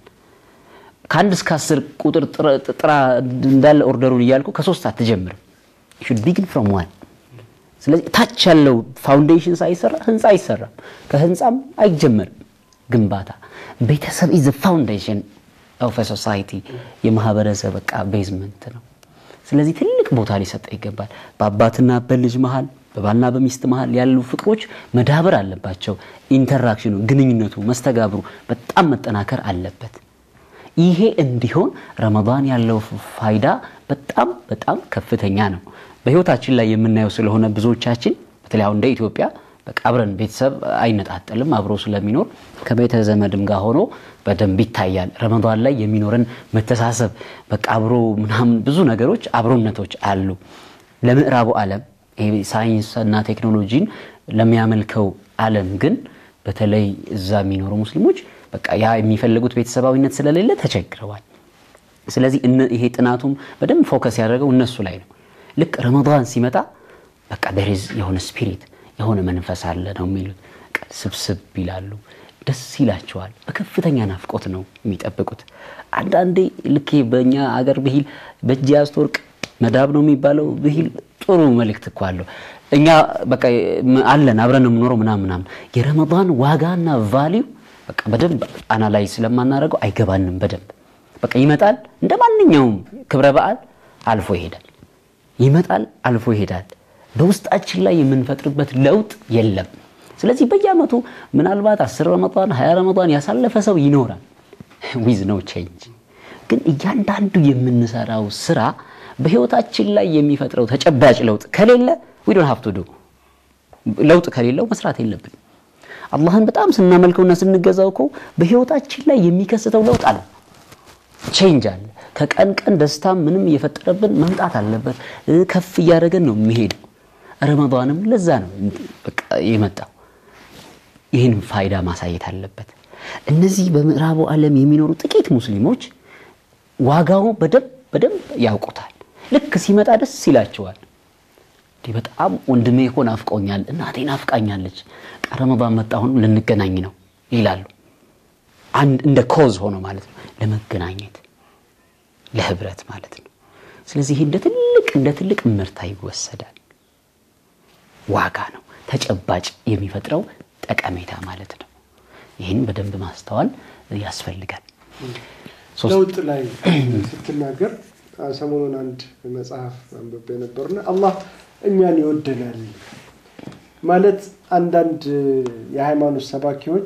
ከአንድ እስከ አስር ቁጥር ጥረ- ጥራ እንዳለ ኦርደሩን እያልኩ ከሶስት አትጀምርም። ሹድ ቢግን ፍሮም ዋን። ስለዚህ ታች ያለው ፋውንዴሽን ሳይሰራ ህንፃ አይሰራም፣ ከህንፃም አይጀመርም ግንባታ። ቤተሰብ ኢዝ ፋውንዴሽን ኦፍ ሶሳይቲ የማህበረሰብ በቃ ቤዝመንት ነው። ስለዚህ ትልቅ ቦታ ሊሰጠ ይገባል። በአባትና በልጅ መሀል በባልና በሚስት መሀል ያሉ ፍቅሮች መዳበር አለባቸው። ኢንተራክሽኑ፣ ግንኙነቱ፣ መስተጋብሩ በጣም መጠናከር አለበት። ይሄ እንዲሆን ረመዳን ያለው ፋይዳ በጣም በጣም ከፍተኛ ነው። በህይወታችን ላይ የምናየው ስለሆነ ብዙዎቻችን በተለይ አሁን እንደ ኢትዮጵያ በቃ አብረን ቤተሰብ አይነጣጠልም አብሮ ስለሚኖር ከቤተ ዘመድም ጋር ሆኖ በደንብ ይታያል። ረመዳን ላይ የሚኖረን መተሳሰብ በቃ አብሮ ምናምን ብዙ ነገሮች አብሮነቶች አሉ። ለምዕራቡ ዓለም ይሄ ሳይንስና ቴክኖሎጂን ለሚያመልከው ዓለም ግን በተለይ እዛ የሚኖሩ ሙስሊሞች በቃ ያ የሚፈልጉት ቤተሰባዊነት ስለሌለ ተቸግረዋል። ስለዚህ እነ- ይሄ ጥናቱም በደንብ ፎከስ ያደረገው እነሱ ላይ ነው። ልክ ረመዳን ሲመጣ በቃ ደሪዝ የሆነ ስፒሪት የሆነ መንፈስ አለ ነው የሚሉት። በቃ ስብስብ ይላሉ፣ ደስ ይላቸዋል። በከፍተኛ ናፍቆት ነው የሚጠብቁት። አንዳንዴ ልክ ይሄ በእኛ አገር ብሂል በእጅ ያዝት ወርቅ መዳብ ነው የሚባለው ብሂል ጥሩ መልእክት እኮ አለው። እኛ በቃ አለን አብረን ነው የምኖረው ምናምን ምናምን። የረመዳን ዋጋና ቫሊዩ በቃ በደንብ አናላይ ስለማናደርገው አይገባንም በደንብ በቃ ይመጣል እንደ ማንኛውም ክብረ በዓል አልፎ ይሄዳል ይመጣል አልፎ ይሄዳል በውስጣችን ላይ የምንፈጥርበት ለውጥ የለም ስለዚህ በየአመቱ ምናልባት አስር ረመዳን ሀያ ረመዳን ያሳለፈ ሰው ይኖራል ዊዝ ነው ቼንጅ ግን እያንዳንዱ የምንሰራው ስራ በህይወታችን ላይ የሚፈጥረው ተጨባጭ ለውጥ ከሌለ ዊ ዶንት ሃቭ ቱ ዱ ለውጥ ከሌለው መስራት የለብን። አላህን በጣም ስናመልከውና ስንገዛው እኮ በህይወታችን ላይ የሚከስተው ለውጥ አለ፣ ቼንጅ አለ። ከቀን ቀን ደስታ ምንም እየፈጠረብን መምጣት አለበት። እ፣ ከፍ እያደረገን ነው የሚሄደው። ረመዳንም ለዛ ነው በቃ የመጣው። ይህን ፋይዳ ማሳየት አለበት። እነዚህ በምዕራቡ ዓለም የሚኖሩ ጥቂት ሙስሊሞች ዋጋው በደንብ በደንብ ያውቁታል። ልክ ሲመጣ ደስ ይላቸዋል። እንዲህ በጣም ወንድሜ እኮ ናፍቆኛል፣ እናቴ ናፍቃኛለች፣ ቃ ረመዳን መጣ አሁንም ልንገናኝ ነው ይላሉ። አንድ እንደ ኮዝ ሆኖ ማለት ነው ለመገናኘት ለህብረት ማለት ነው። ስለዚህ ይህ እንደ ትልቅ እንደ ትልቅ ምርታ ይወሰዳል። ዋጋ ነው ተጨባጭ የሚፈጥረው ጠቀሜታ ማለት ነው። ይህን በደንብ ማስተዋል ያስፈልጋል። ሶስት- ለውጥ ላይ ስትናገር አ፣ ሰሞኑን አንድ መጽሐፍ አንብቤ ነበርና አላህ እኛን ይወደናል ማለት አንዳንድ የሃይማኖት ሰባኪዎች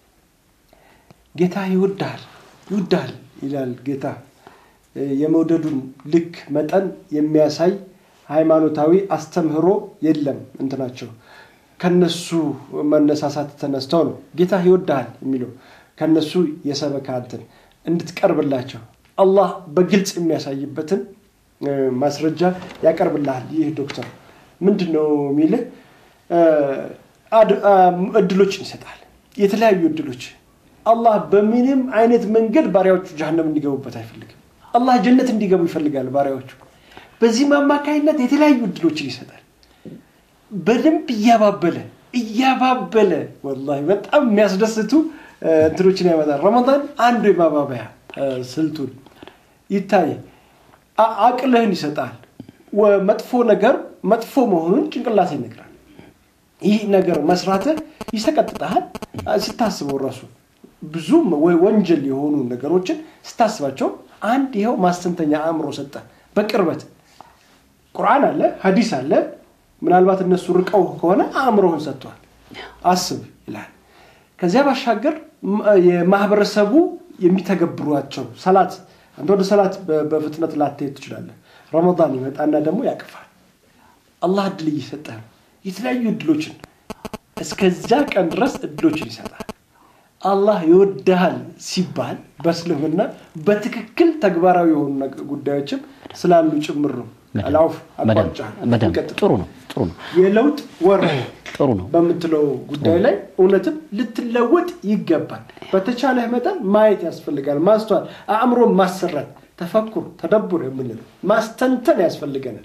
ጌታ ይወዳል ይወዳል ይላል ጌታ እ፣ የመውደዱን ልክ መጠን የሚያሳይ ሃይማኖታዊ አስተምህሮ የለም እንትናቸው ከነሱ መነሳሳት ተነስተው ነው ጌታ ይወድሃል የሚለው ከነሱ የሰበካ እንትን እንድትቀርብላቸው አላህ በግልጽ የሚያሳይበትን እ፣ ማስረጃ ያቀርብልሃል። ይህ ዶክተር ምንድን ነው የሚልህ እ፣ አድ- አ፣ እድሎችን ይሰጣል። የተለያዩ እድሎች አላህ በምንም አይነት መንገድ ባሪያዎቹ ጀሃነም እንዲገቡበት አይፈልግም። አላህ ጀነት እንዲገቡ ይፈልጋል ባሪያዎቹ። በዚህም አማካይነት የተለያዩ እድሎችን ይሰጣል። በደንብ እያባበለ እያባበለ ወላሂ በጣም የሚያስደስቱ እ፣ እንትኖችን ያመጣል። ረመዳን አንዱ የማባበያ እ፣ ስልቱን ይታይ አ- አቅልህን ይሰጣል። ወ- መጥፎ ነገር መጥፎ መሆኑን ጭንቅላት ይነግራል። ይህ ነገር መስራትህ ይሰቀጥጠሃል። አ፣ ስታስበው ራሱ ብዙ ወ- ወንጀል የሆኑ ነገሮችን ስታስባቸው አንድ ይኸው ማስተንተኛ አእምሮ ሰጠ በቅርበት ቁርአን አለ፣ ሀዲስ አለ። ምናልባት እነሱ ርቀው ከሆነ አእምሮህን ሰጥቷል። አስብ ይላል። ከዚያ ባሻገር ም- የማህበረሰቡ የሚተገብሯቸው ሰላት፣ አንተ ወደ ሰላት በ- በፍጥነት ላትሄድ ትችላለህ። ረመዳን ይመጣና ደግሞ ያቅፋል። አላህ እድል እየሰጠ ነው። የተለያዩ እድሎችን እስከዚያ ቀን ድረስ እድሎችን ይሰጣል። አላህ ይወድሃል ሲባል በእስልምና በትክክል ተግባራዊ የሆኑ ነገ- ጉዳዮችም ስላሉ ጭምር ነው። አላውፍ በደንብ አቋርጫለሁ። በደንብ እንቀጥል። ጥሩ ነው ጥሩ ነው የለውጥ ወር ጥሩ ነው። በምትለው ጉዳይ ላይ እውነትም ልትለወጥ ይገባል። በተቻለህ መጠን ማየት ያስፈልጋል። ማስተዋል፣ አእምሮን ማሰራት፣ ተፈኩር፣ ተደቡር የምንለው ማስተንተን ያስፈልገናል።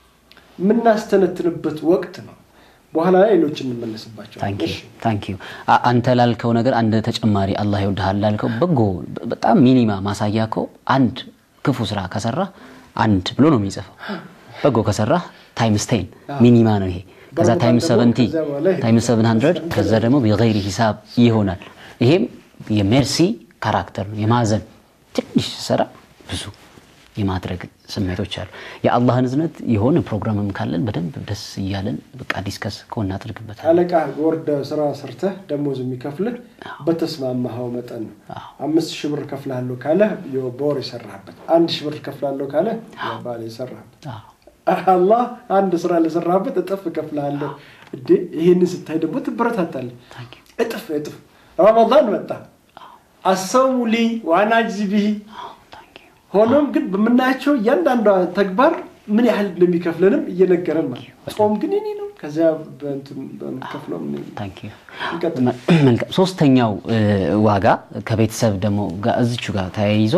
የምናስተነትንበት ወቅት ነው። በኋላ ላይ ሌሎች እንመለስባቸው። ታንክ ዩ አንተ ላልከው ነገር አንድ ተጨማሪ አላህ ይወድሃል ላልከው በጎ በጣም ሚኒማ ማሳያ እኮ አንድ ክፉ ስራ ከሰራ አንድ ብሎ ነው የሚጽፈው። በጎ ከሰራ ታይምስ ቴን ሚኒማ ነው ይሄ። ከዛ በረመዳን ታይምስ ደግሞ ሰቨንቲ ከዚያ በኋላ ይሄ ታይምስ ሰቨን ሀንድረድ ከዛ ደግሞ ቢገይሪ ሂሳብ ይሆናል። ይሄም የሜርሲ ካራክተር ነው የማዘን ትንሽ ስራ ብዙ የማድረግ ስሜቶች አሉ። የአላህን እዝነት የሆነ ፕሮግራምም ካለን በደንብ ደስ እያለን በቃ ዲስከስ እኮ እናደርግበታለን። አለቃ ወርደ ስራ ሰርተህ ደሞዝ የሚከፍልህ በተስማማኸው መጠን ነው። አምስት ሺህ ብር ከፍላለሁ ካለ በወር የሰራህበት፣ አንድ ሺህ ብር ከፍላለሁ ካለ ባለ የሰራህበት አዎ። አላህ አንድ ስራ ለሰራህበት እጥፍ እከፍልሃለሁ። እንዴ ይህንን ስታይ ደግሞ ትበረታታለህ። እጥፍ እጥፍ። ረመዳን መጣ አሰሙ ሊ ዋና አጅዚ ብሂ ታንክ ዩ ሆኖም ግን በምናያቸው እያንዳንዷ ተግባር ምን ያህል እንደሚከፍለንም እየነገረን ማለት ነው። ጾም ግን የኔ ነው። ከዚያ በእንትን በምከፍለው ምን- ታንክ ዩ እንቀጥል። መልካም። ሶስተኛው እ, ዋጋ ከቤተሰብ ደግሞ ጋር እዚቹ ጋር ተያይዞ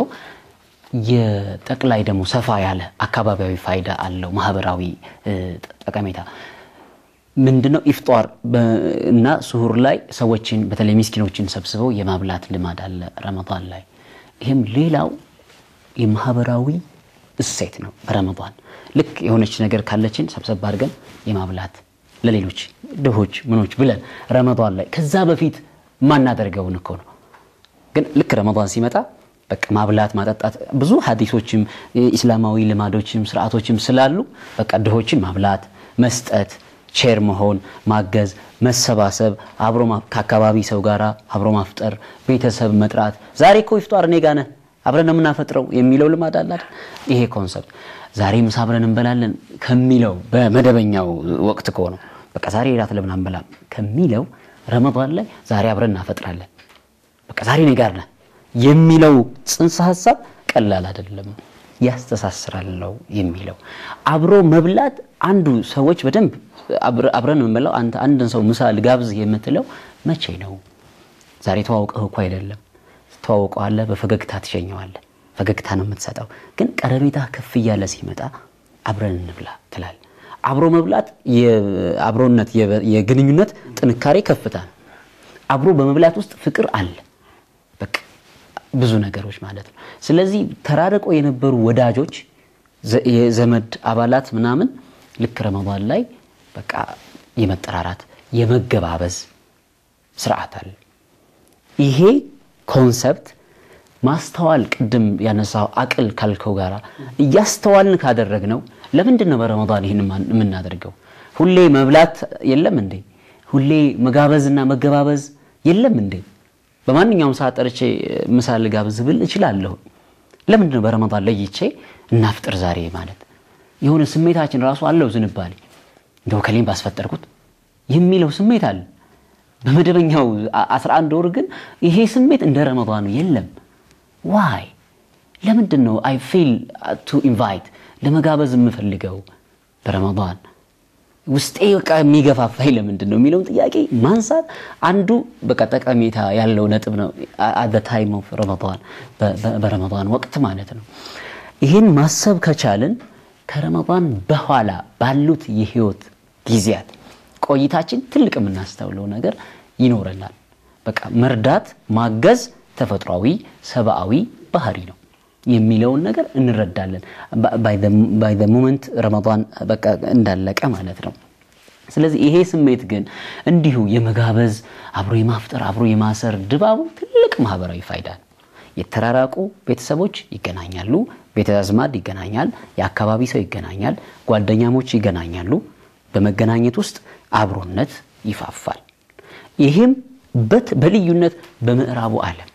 የጠቅላይ ደግሞ ሰፋ ያለ አካባቢያዊ ፋይዳ አለው። ማህበራዊ እ, ጠቀሜታ ምንድነው? ኢፍጧር በ- እና ስሁር ላይ ሰዎችን በተለይ ምስኪኖችን ሰብስበው የማብላት ልማድ አለ ረመዳን ላይ። ይህም ሌላው የማህበራዊ እሴት ነው። በረመዳን ልክ የሆነች ነገር ካለችን ሰብሰብ አድርገን የማብላት ለሌሎች ድሆች ምኖች ብለን ረመዳን ላይ ከዛ በፊት ማናደርገውን እኮ ነው። ግን ልክ ረመዳን ሲመጣ በቃ ማብላት ማጠጣት ብዙ ሀዲሶችም ኢስላማዊ ልማዶችም ስርዓቶችም ስላሉ በቃ ድሆችን ማብላት መስጠት ቼር መሆን ማገዝ መሰባሰብ አብሮ ማ- ከአካባቢ ሰው ጋር አብሮ ማፍጠር ቤተሰብ መጥራት ዛሬ እኮ ይፍጧር እኔ ጋ ነህ አብረን ነው የምናፈጥረው የሚለው ልማድ አለ አይደል? ይሄ ኮንሰፕት ዛሬ ምሳ አብረን እንበላለን ከሚለው በመደበኛው ወቅት ከሆነው በቃ ዛሬ ራት ለምን አንበላም ከሚለው ረመዳን ላይ ዛሬ አብረን እናፈጥራለን በቃ ዛሬ እኔ ጋር ነህ የሚለው ጽንሰ ሀሳብ ቀላል አይደለም። ያስተሳስራል ነው የሚለው አብሮ መብላት አንዱ ሰዎች በደንብ አብረ- አብረን የምንበላው አንተ አንድን ሰው ምሳ ልጋብዝ የምትለው መቼ ነው? ዛሬ ተዋውቀህ እኮ አይደለም። ተዋውቀዋለህ፣ በፈገግታ ትሸኘዋለህ። ፈገግታ ነው የምትሰጠው። ግን ቀረቤታ ከፍ እያለ ሲመጣ አብረን እንብላ ትላል። አብሮ መብላት የአብሮነት የበ- የግንኙነት ጥንካሬ ከፍታ ነው። አብሮ በመብላት ውስጥ ፍቅር አለ። በቃ ብዙ ነገሮች ማለት ነው። ስለዚህ ተራርቆ የነበሩ ወዳጆች ዘ- የዘመድ አባላት ምናምን ልክ ረመዳን ላይ በቃ የመጠራራት የመገባበዝ ስርዓት አለ። ይሄ ኮንሰፕት ማስተዋል ቅድም ያነሳው አቅል ካልከው ጋራ እያስተዋልን ካደረግነው ለምንድን ነው በረመዳን ይህን የማን- የምናደርገው? ሁሌ መብላት የለም እንዴ? ሁሌ መጋበዝና መገባበዝ የለም እንዴ? በማንኛውም ሰዓት ጠርቼ ምሳ ልጋብዝ ብል እችላለሁ። ለምንድን ነው በረመዳን ለይቼ እናፍጥር ዛሬ ማለት? የሆነ ስሜታችን ራሱ አለው ዝንባሌ እንደው ከሌም ባስፈጠርኩት የሚለው ስሜት አለ። በመደበኛው አ- 11 ወር ግን ይሄ ስሜት እንደ ረመዳኑ የለም። ዋይ ለምንድን ነው አይ ፊል ቱ ኢንቫይት ለመጋበዝ የምፈልገው በረመዳን ውስጤ በቃ የሚገፋፋኝ ለምንድን ነው የሚለውን ጥያቄ ማንሳት አንዱ በቃ ጠቀሜታ ያለው ነጥብ ነው። አት ታይም ኦፍ ረመዳን በ- በ- በረመዳን ወቅት ማለት ነው። ይህን ማሰብ ከቻልን ከረመዳን በኋላ ባሉት የህይወት ጊዜያት ቆይታችን ትልቅ የምናስተውለው ነገር ይኖረናል። በቃ መርዳት፣ ማገዝ ተፈጥሯዊ ሰብአዊ ባህሪ ነው የሚለውን ነገር እንረዳለን። ባይ ዘ ሞመንት ረመዳን በቃ እንዳለቀ ማለት ነው። ስለዚህ ይሄ ስሜት ግን እንዲሁ የመጋበዝ አብሮ የማፍጠር አብሮ የማሰር ድባቡ ትልቅ ማህበራዊ ፋይዳ ነው። የተራራቁ ቤተሰቦች ይገናኛሉ፣ ቤተ አዝማድ ይገናኛል፣ የአካባቢ ሰው ይገናኛል፣ ጓደኛሞች ይገናኛሉ። በመገናኘት ውስጥ አብሮነት ይፋፋል። ይህም በት በልዩነት በምዕራቡ ዓለም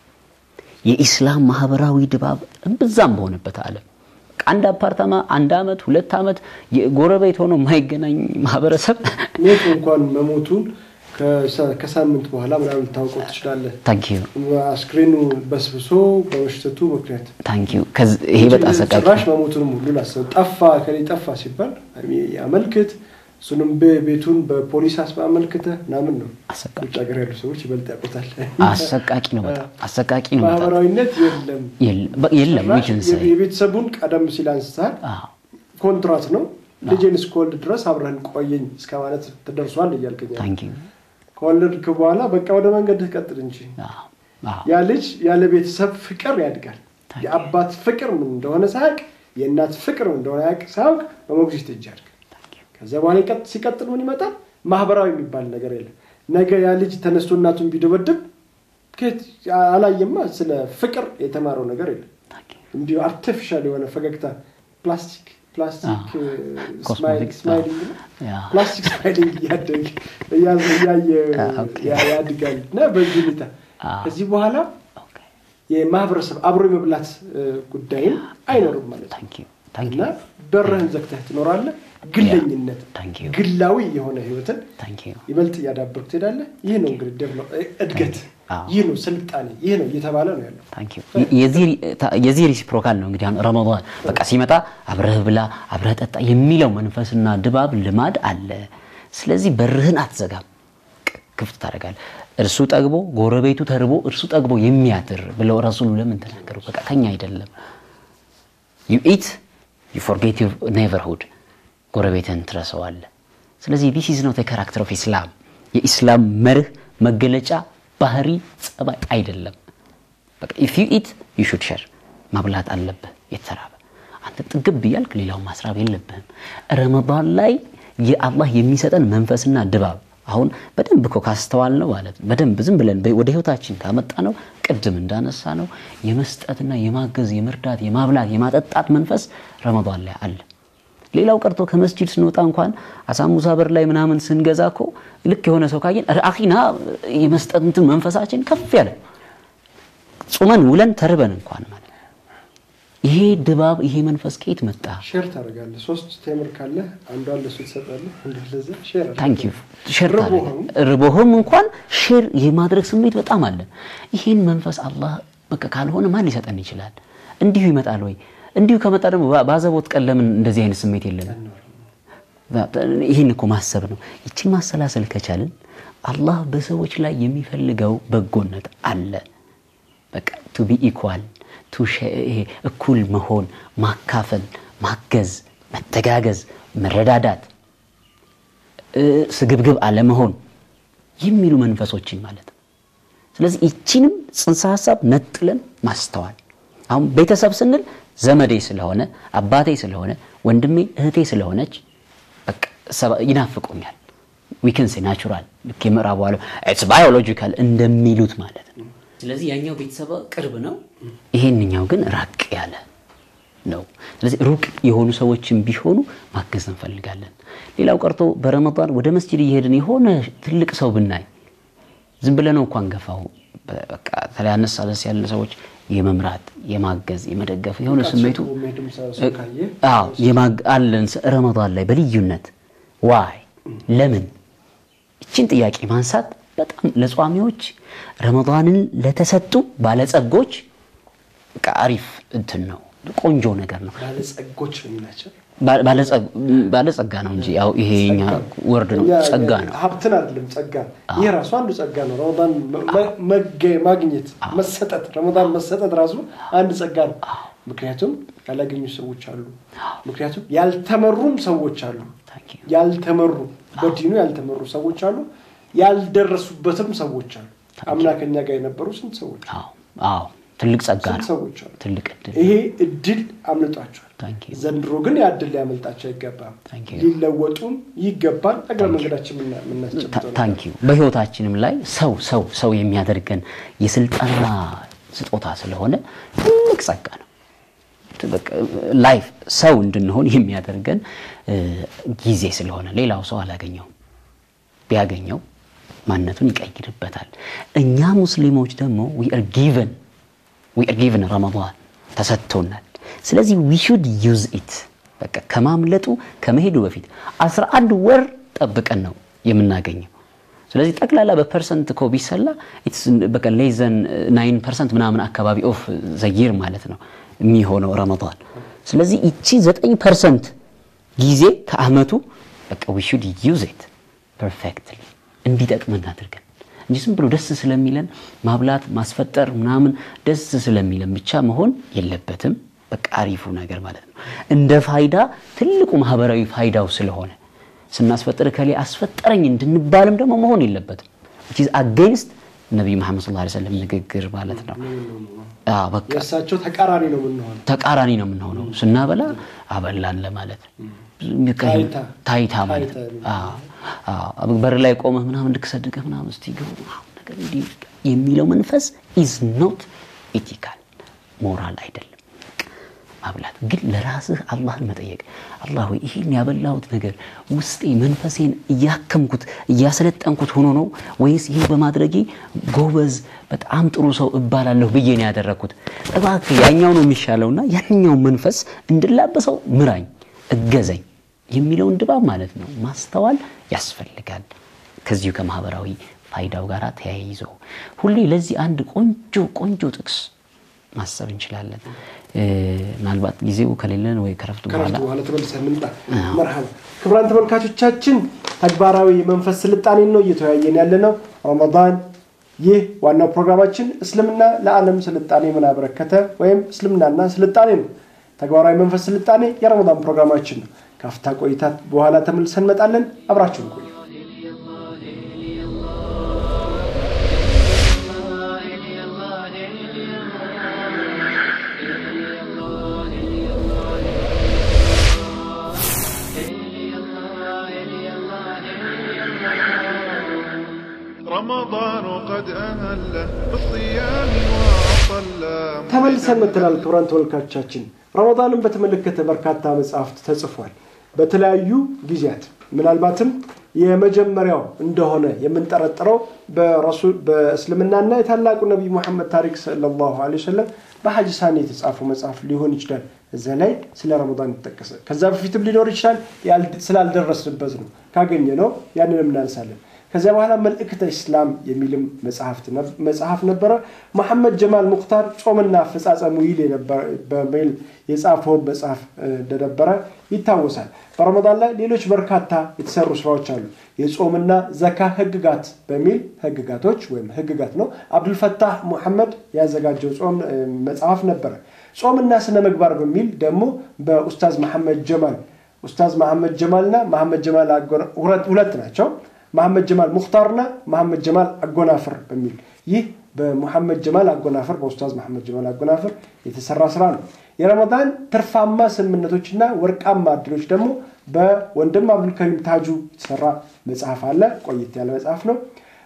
የኢስላም ማህበራዊ ድባብ እምብዛም በሆነበት ዓለም አንድ አፓርታማ አንድ አመት ሁለት ዓመት የጎረቤት ሆኖ የማይገናኝ ማህበረሰብ ሞቱ እንኳን መሞቱን ከሳ- ከሳምንት በኋላ ምናምን ልታውቀው ትችላለህ። ታንኪዩ አስክሬኑ በስብሶ በመሽተቱ ምክንያት ታንኪዩ ይሄ በጣም አሰቃቂ ጭራሽ መሞቱንም ሁሉ ላሰብ ጠፋ ከሌ ጠፋ ሲባል ያመልክት እሱንም በ- ቤቱን በፖሊስ አስባ አመልክተ ምናምን ነው። አሰቃቂ ውጭ ሀገር ያሉ ሰዎች ይበልጥ ያውቁታል። አሰቃቂ ነው በጣም አሰቃቂ ነው በጣም ማህበራዊነት የለም የለ- በ- የለም ጭራሽ we can say። የቤተሰቡን ቀደም ሲል አንስታል አዎ፣ ኮንትራት ነው ልጄን እስከወልድ ድረስ አብረህን ቆየኝ እስከ ማለት ተደርሷል እያልከኛል ታንኪዩ ከወለድክ በኋላ በቃ ወደ መንገድህ ቀጥል እንጂ አዎ፣ አዎ፣ ያ ልጅ ያለ ቤተሰብ ፍቅር ያድጋል። የአባት ፍቅር ምን እንደሆነ ሳያውቅ የእናት ፍቅር ምን እንደሆነ ያውቅ ሳያውቅ በሞግዚት እጅ ያድጋል። ከዚያ በኋላ ይቀጥ- ሲቀጥል ምን ይመጣል? ማህበራዊ የሚባል ነገር የለም። ነገ ያ ልጅ ተነስቶ እናቱን ቢደበድብ ከየት አላየማ። ስለ ፍቅር የተማረው ነገር የለም። እንዲሁ አርቲፊሻል የሆነ ፈገግታ ፕላስቲክ ፕላስቲክ አዎ። ስማይል- ኮስሞቲክስ፣ ስማይሊንግ ነው። ያ። ፕላስቲክ ስማይሊንግ እያደግ እያ- እያየ ኦኬ። ያ- ያድጋል እና በዚህ ሁኔታ አዎ። ከዚህ በኋላ ኦኬ፣ የማህበረሰብ አብሮ የመብላት እ፣ ጉዳይም አይኖርም ማለት ነው ታንኪዩ እና ታንኪዩ በርህን ዘግተህ ትኖራለህ። ግለኝነት ታንክ ዩ ግላዊ የሆነ ህይወትን ታንኪዩ ይበልጥ እያዳበርክ ትሄዳለህ። ይህ ነው እንግዲህ ዴቨሎፕ እድገት፣ አዎ። ይህ ነው ስልጣኔ፣ ይህ ነው እየተባለ ነው ያለው። ታንክ ዩ የዚህ ሪሲፕሮካል ነው እንግዲህ አሁን ረመዳን በቃ ሲመጣ አብረህ ብላ አብረህ ጠጣ የሚለው መንፈስና ድባብ ልማድ አለ። ስለዚህ በርህን አትዘጋም፣ ቅ- ክፍት ታደርጋለህ። እርሱ ጠግቦ ጎረቤቱ ተርቦ እርሱ ጠግቦ የሚያድር ብለው ረሱሉ ለምን ተናገሩ? በቃ ከኛ አይደለም። ዩ ኢት ዩ ፎርጌት ዩር ኔቨርሁድ ጎረቤትን ትረሰዋለህ። ስለዚህ ዲስ ኢዝ ኖት ካራክተር ኦፍ ኢስላም የኢስላም መርህ መገለጫ ባህሪ ጸባይ አይደለም። በቃ ኢፍ ዩ ኢት ዩ ሹድ ሸር ማብላት አለብህ የተራበ አንተ ጥግብ እያልክ ሌላውን ማስራብ የለብህም። ረመዳን ላይ የአላህ የሚሰጠን መንፈስና ድባብ አሁን በደንብ እኮ ካስተዋል ነው ማለት ነው። በደንብ ዝም ብለን በ- ወደ ህይወታችን ካመጣ ነው ቅድም እንዳነሳ ነው የመስጠትና የማገዝ የመርዳት የማብላት የማጠጣት መንፈስ ረመዳን ላይ አለ። ሌላው ቀርቶ ከመስጂድ ስንወጣ እንኳን አሳሙሳ በር ላይ ምናምን ስንገዛ እኮ ልክ የሆነ ሰው ካየን ኧረ አኺና የመስጠት እንትን መንፈሳችን ከፍ ያለ ጾመን ውለን ተርበን እንኳን ማለት ነው። ይሄ ድባብ ይሄ መንፈስ ከየት መጣ? ሼር ታደርጋለህ። ሶስት ቴምር ካለ አንዷን ለሱ ትሰጣለህ፣ አንዷን ለዛ ሼር አድርግ። ታንክ ዩ ሼር ርቦህም ታደርጋለህ። ርቦህም እንኳን ሼር የማድረግ ስሜት በጣም አለ። ይሄን መንፈስ አላህ በቃ ካልሆነ ማን ሊሰጠን ይችላል? እንዲሁ ይመጣል ወይ? እንዲሁ ከመጣ ደግሞ በ- በአዘቦት ቀን ለምን እንደዚህ አይነት ስሜት የለንም? ይህን እኮ ማሰብ ነው። ይችን ማሰላሰል ከቻልን አላህ በሰዎች ላይ የሚፈልገው በጎነት አለ። በቃ ቱ ቢ ኢኳል ቱ ይሄ እኩል መሆን፣ ማካፈል፣ ማገዝ፣ መተጋገዝ፣ መረዳዳት፣ እ፣ ስግብግብ አለመሆን የሚሉ መንፈሶችን ማለት ነው። ስለዚህ ይቺንም ጽንሰ ሀሳብ ነጥለን ማስተዋል። አሁን ቤተሰብ ስንል ዘመዴ ስለሆነ አባቴ ስለሆነ ወንድሜ እህቴ ስለሆነች በቃ ሰባ- ይናፍቁኛል። ዊክንስ ናቹራል ልክ የምዕራቡ ዓለም ኢትስ ባዮሎጂካል እንደሚሉት ማለት ነው። ስለዚህ ያኛው ቤተሰብ ቅርብ ነው፣ ይሄንኛው ግን ራቅ ያለ ነው። ስለዚህ ሩቅ የሆኑ ሰዎችን ቢሆኑ ማገዝ እንፈልጋለን። ሌላው ቀርቶ በረመዳን ወደ መስጂድ እየሄድን የሆነ ትልቅ ሰው ብናይ ዝም ብለህ ነው እንኳን ገፋው በቃ ተለይ አነስ አነስ ያለ ሰዎች የመምራት የማገዝ የመደገፍ የሆነ ስሜቱ የሚሄድም ሰው ሰው ካየህ አዎ የማግ- አለን ስ- ረመዳን ላይ በልዩነት ዋይ ለምን ይችን ጥያቄ ማንሳት በጣም ለጿሚዎች ረመዳንን ለተሰጡ ባለጸጎች በቃ አሪፍ እንትን ነው ቆንጆ ነገር ነው ባለጸጎች ነው የሚላቸው ባ- ባለጸ- ባለጸጋ ነው እንጂ ያው ይሄኛ ወርድ ነው እኛ ጸጋ ነው ሀብትን አይደለም ጸጋ ይህ ራሱ አንዱ ጸጋ ነው ረመዳን መ- መገ- ማግኘት መሰጠት ረመዳን መሰጠት ራሱ አንድ ጸጋ ነው ምክንያቱም ያላገኙ ሰዎች አሉ ምክንያቱም ያልተመሩም ሰዎች አሉ Thank you. ያልተመሩ በዲኑ ያልተመሩ ሰዎች አሉ ያልደረሱበትም ሰዎች አሉ አምና ከኛ ጋር የነበሩ ስንት ሰዎች አዎ አዎ ትልቅ ጸጋ ስንት ነው ሰዎች አሉ ትልቅ እድል ይሄ እድል አምልጧቸዋል Thank you. ዘንድሮ ግን ያ እድል ሊያመልጣቸው አይገባም Thank you. ሊለወጡም ይገባል እግረ መንገዳችን የምና- የምናስጨብጠው ነው። ታንኪ በህይወታችንም ላይ ሰው ሰው ሰው የሚያደርገን የስልጠና ስጦታ ስለሆነ ትልቅ ጸጋ ነው። በቃ ላይፍ ሰው እንድንሆን የሚያደርገን እ፣ ጊዜ ስለሆነ ሌላው ሰው አላገኘውም። ቢያገኘው ማንነቱን ይቀይርበታል። እኛ ሙስሊሞች ደግሞ ዊ አር ጊቨን ዊ አር ጊቨን ረመዳን ተሰጥቶናል። ስለዚህ ዊ ሹድ ዩዝ ኢት በቃ ከማምለጡ ከመሄዱ በፊት 11 ወር ጠብቀን ነው የምናገኘው። ስለዚህ ጠቅላላ በፐርሰንት እኮ ቢሰላ ኢትስ በቃ ሌዘን ናይን ፐርሰንት ምናምን አካባቢ ኦፍ ዘይር ማለት ነው የሚሆነው ረመዳን። ስለዚህ ይቺ ዘጠኝ ፐርሰንት ጊዜ ከአመቱ በቃ ዊ ሹድ ዩዝ ኢት ፐርፌክትሊ እንዲጠቅመን አድርገን እንጂ ዝም ብሎ ደስ ስለሚለን ማብላት ማስፈጠር ምናምን ደስ ስለሚለን ብቻ መሆን የለበትም። በቃ አሪፉ ነገር ማለት ነው። እንደ ፋይዳ ትልቁ ማህበራዊ ፋይዳው ስለሆነ ስናስፈጥር ከሌ አስፈጠረኝ እንድንባልም ደግሞ መሆን የለበትም። ዊች ኢዝ አጌንስት ነቢዩ መሐመድ ሰለላሁ ዐለይሂ ወሰለም ንግግር ማለት ነው። አዎ በቃ የእሳቸው ተቃራኒ ነው የምንሆነው ተቃራኒ ነው የምንሆነው። ስናበላ አበላን ለማለት በቃ ይሄ ታይታ። ታይታ ማለት ነው። ታይታ አዎ አዎ በር ላይ ቆመህ ምናምን ልክ ሰድቀህ ምናምን እስቲ ግቡ ምናምን ነገር እንዲህ የሚለው መንፈስ ኢዝ ኖት ኢቲካል ሞራል አይደለም። ማብላት ግን ለራስህ አላህን መጠየቅ አላህ ሆይ ይህን ያበላሁት ነገር ውስጤ መንፈሴን እያከምኩት እያሰለጠንኩት ሆኖ ነው ወይስ ይህ በማድረጌ ጎበዝ በጣም ጥሩ ሰው እባላለሁ ብዬ ነው ያደረግኩት እባክህ ያኛው ነው የሚሻለውና ያኛው መንፈስ እንድላበሰው ምራኝ እገዘኝ የሚለውን ድባብ ማለት ነው ማስተዋል ያስፈልጋል ከዚሁ ከማህበራዊ ፋይዳው ጋር ተያይዞ ሁሌ ለዚህ አንድ ቆንጆ ቆንጆ ጥቅስ ማሰብ እንችላለን እ፣ ምናልባት ጊዜው ከሌለን ወይ ከረፍቱ ከረፍት በኋላ በኋላ ተመልሰን እንምጣ መርሃባ ክቡራን ተመልካቾቻችን ተግባራዊ የመንፈስ ስልጣኔን ነው እየተወያየን ያለ ነው ረመዳን ይህ ዋናው ፕሮግራማችን እስልምና ለዓለም ስልጣኔ ምን አበረከተ ወይም እስልምናና ስልጣኔ ነው ተግባራዊ መንፈስ ስልጣኔ የረመዳን ፕሮግራማችን ነው ከአፍታ ቆይታ በኋላ ተመልሰን እንመጣለን አብራችሁን ቆዩ رمضان قد أهل بالصيام وأطل ተመልሰን መተናል ክቡራን ተመልካቾቻችን ረመዳንን በተመለከተ በርካታ መጽሐፍት ተጽፏል በተለያዩ ጊዜያት ምናልባትም የመጀመሪያው እንደሆነ የምንጠረጥረው በረሱል በእስልምናና የታላቁ ነቢይ ሙሐመድ ታሪክ ሰለላሁ ዐለይሂ ወሰለም በሐጅ ሳኔ የተጻፈው መጽሐፍ ሊሆን ይችላል። እዛ ላይ ስለ ረመዳን ይጠቀሰ። ከዛ በፊትም ሊኖር ይችላል። ያል- ስላልደረስንበት ነው። ካገኘ ነው ያንንም እናነሳለን። ከዚያ በኋላ መልእክተ ኢስላም የሚልም መጽሐፍት ነብ- መጽሐፍ ነበረ። መሐመድ ጀማል ሙክታር ጾምና አፈጻጸሙ ይል የነበረ- በሚል የጻፈውን መጽሐፍ እ፣ እንደነበረ ይታወሳል። በረመዳን ላይ ሌሎች በርካታ የተሰሩ ስራዎች አሉ። የጾምና ዘካ ህግጋት በሚል ህግጋቶች ወይም ህግጋት ነው። አብዱልፈታህ ሙሐመድ ያዘጋጀው ጾም እ፣ መጽሐፍ ነበረ። ጾምና ስነ ምግባር በሚል ደግሞ በኡስታዝ መሐመድ ጀማል ኡስታዝ መሐመድ ጀማልና መሐመድ ጀማል አጎና- ሁለት ሁለት ናቸው። መሐመድ ጀማል ሙክታርና መሐመድ ጀማል አጎናፍር በሚል ይህ በሙሐመድ ጀማል አጎናፍር በኡስታዝ መሐመድ ጀማል አጎናፍር የተሰራ ስራ ነው። የረመዳን ትርፋማ ስምምነቶችና ወርቃማ እድሎች ደግሞ በወንድም አብዱልከሪም ታጁ የተሰራ መጽሐፍ አለ። ቆየት ያለ መጽሐፍ ነው።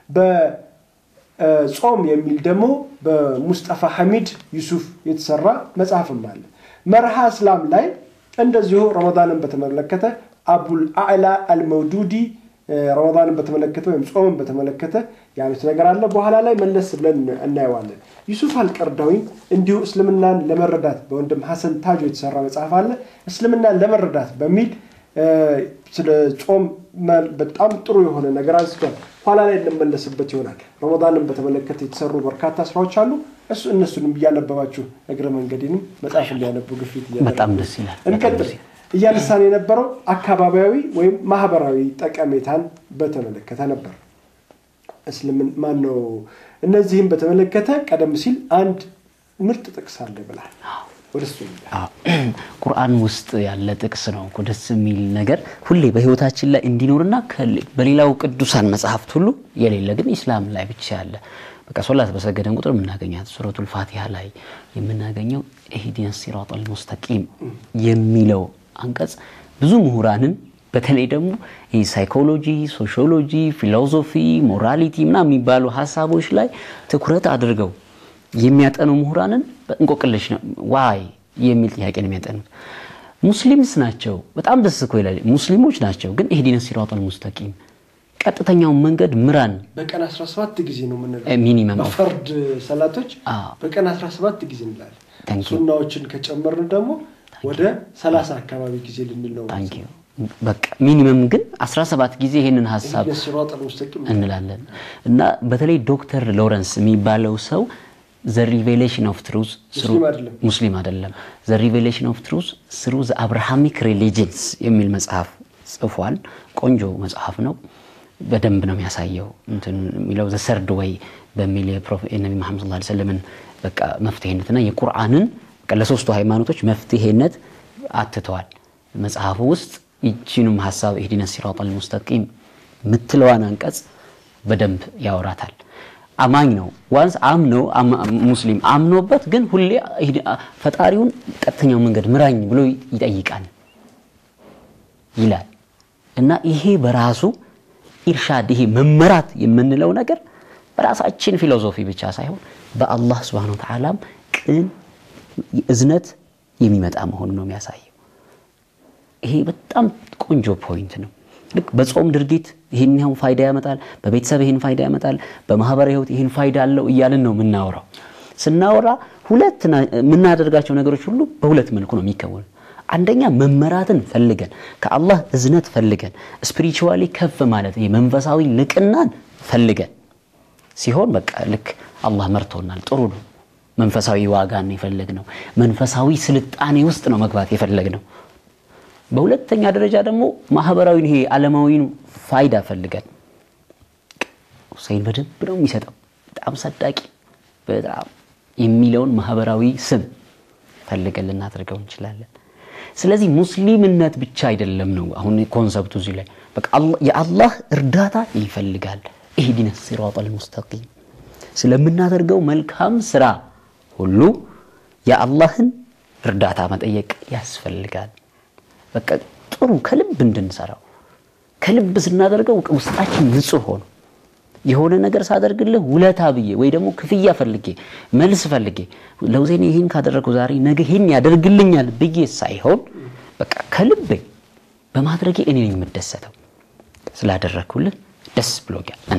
በጾም የሚል ደግሞ በሙስጠፋ ሐሚድ ዩሱፍ የተሰራ መጽሐፍም አለ። መርሃ እስላም ላይ እንደዚሁ ረመዳንን በተመለከተ አቡል አዕላ አልመውዱዲ እ፣ ረመዳንን በተመለከተ ወይም ጾምን በተመለከተ ያሉት ነገር አለ። በኋላ ላይ መለስ ብለን እናየዋለን። ዩሱፍ አልቀርዳዊም እንዲሁ እስልምናን ለመረዳት በወንድም ሐሰን ታጆ የተሰራ መጽሐፍ አለ። እስልምናን ለመረዳት በሚል እ፣ ስለ ጾም መ- በጣም ጥሩ የሆነ ነገር አንስቷል። ኋላ ላይ እንመለስበት ይሆናል። ረመዳንን በተመለከተ የተሰሩ በርካታ ስራዎች አሉ። እሱ እነሱንም እያነበባችሁ እግረ መንገዴንም መጽሐፍ እንዲያነቡ ግፊት እያደረግን በጣም ደስ ይላል። በጣም እንቀጥል። ደስ ይላል። እያነሳን የነበረው አካባቢያዊ ወይም ማህበራዊ ጠቀሜታን በተመለከተ ነበር። እስልምን ማን ነው? እነዚህም በተመለከተ ቀደም ሲል አንድ ምርጥ ጥቅስ አለ ብላል። ወደ እሱ እንሂድ። አዎ። ቁርአን ውስጥ ያለ ጥቅስ ነው እኮ ደስ የሚል ነገር ሁሌ በህይወታችን ላይ እንዲኖርና ከል- በሌላው ቅዱሳን መጽሐፍት ሁሉ የሌለ ግን ኢስላም ላይ ብቻ ያለ በቃ ሶላት በሰገደን ቁጥር የምናገኛት ሱረቱል ፋቲሃ ላይ የምናገኘው ኢህዲነ ሲራጠል ሙስተቂም የሚለው አንቀጽ ብዙ ምሁራንን በተለይ ደግሞ ይህ ሳይኮሎጂ፣ ሶሺዮሎጂ፣ ፊሎዞፊ፣ ሞራሊቲ ምናምን የሚባሉ ሀሳቦች ላይ ትኩረት አድርገው የሚያጠኑ ምሁራንን በእንቆቅልሽ ነው ዋይ የሚል ጥያቄ ነው የሚያጠኑት። ሙስሊምስ ናቸው። በጣም ደስ እኮ ይላል። ሙስሊሞች ናቸው፣ ግን ኢህዲነ ሲራጠል ሙስተቂም ቀጥተኛውን መንገድ ምራን በቀን 17 ጊዜ ነው የምንለው። እ፣ ሚኒመም ኦፍ በፈርድ ሰላቶች አዎ። በቀን 17 ጊዜ እንላለን። Thank you. ሱናዎችን ከጨመርን ደግሞ ወደ 30 አካባቢ ጊዜ ልንል ነው። ታንክ ዩ በቃ ሚኒመም ግን 17 ጊዜ ይህንን ሀሳብ ኢህዲነ ሲራጠል ሙስተቂም እንላለን እና በተለይ ዶክተር ሎረንስ የሚባለው ሰው ዘ ሪቬሌሽን ኦፍ ትሩዝ ሙስሊም አይደለም። ሙስሊም አይደለም ዘ ሪቬሌሽን ኦፍ ትሩዝ ስሩ ዘ አብርሃሚክ ሪሊጅንስ የሚል መጽሐፍ ጽፏል ቆንጆ መጽሐፍ ነው በደንብ ነው የሚያሳየው እንትን የሚለው ዘ ሰርድ ወይ በሚል የፕሮፌ- የነቢ መሐመድ ሰለላሁ ዐለይሂ ወሰለምን በቃ መፍትሄነትና የቁርአንን በቃ ለሶስቱ ሃይማኖቶች መፍትሄነት አትተዋል መጽሐፉ ውስጥ ይቺንም ሀሳብ ኢህዲነ ሲራጠል ሙስተቂም ምትለዋን አንቀጽ በደንብ ያወራታል። አማኝ ነው ዋንስ አምኖ አማ- ሙስሊም አምኖበት ግን ሁሌ ኢህዲ- ፈጣሪውን ቀጥተኛው መንገድ ምራኝ ብሎ ይጠይቃል ይላል እና ይሄ በራሱ ኢርሻድ ይሄ መመራት የምንለው ነገር በራሳችን ፊሎዞፊ ብቻ ሳይሆን በአላህ ስብሐነ ወተዓላም ቅን እዝነት የሚመጣ መሆኑን ነው የሚያሳየው። ይሄ በጣም ቆንጆ ፖይንት ነው። ልክ በጾም ድርጊት ይህን ያህል ፋይዳ ያመጣል፣ በቤተሰብ ይህን ፋይዳ ያመጣል፣ በማህበራዊ ህይወት ይህን ፋይዳ አለው እያልን ነው የምናወራው። ስናወራ ሁለት ና- የምናደርጋቸው ነገሮች ሁሉ በሁለት መልኩ ነው የሚከወኑ። አንደኛ መመራትን ፈልገን ከአላህ እዝነት ፈልገን ስፒሪቹዋሊ ከፍ ማለት ይሄ መንፈሳዊ ልቅናን ፈልገን ሲሆን በቃ ልክ አላህ መርቶናል፣ ጥሩ ነው። መንፈሳዊ ዋጋን የፈለግ ነው። መንፈሳዊ ስልጣኔ ውስጥ ነው መግባት የፈለግ ነው። በሁለተኛ ደረጃ ደግሞ ማህበራዊን ይሄ ዓለማዊን ፋይዳ ፈልገን ሁሴን በደንብ ነው የሚሰጠው በጣም ሰዳቂ በጣም የሚለውን ማህበራዊ ስም ፈልገን ልናደርገው እንችላለን። ስለዚህ ሙስሊምነት ብቻ አይደለም ነው አሁን ኮንሰፕቱ እዚህ ላይ በቃ አላህ- የአላህ እርዳታ ይፈልጋል። ኢህዲነ ሲራጠል ሙስተቂም ስለምናደርገው መልካም ስራ ሁሉ የአላህን እርዳታ መጠየቅ ያስፈልጋል። በቃ ጥሩ ከልብ እንድንሰራው ከልብ ስናደርገው ውስጣችን ንጹህ ሆኖ የሆነ ነገር ሳደርግልህ ውለታ ብዬ ወይ ደግሞ ክፍያ ፈልጌ መልስ ፈልጌ ለውዜኔ ይህን ካደረግኩ ዛሬ ነገ ይህን ያደርግልኛል ብዬ ሳይሆን በቃ ከልቤ በማድረጌ እኔ ነኝ የምደሰተው። ስላደረግኩልህ ደስ ብሎኛል። እኔ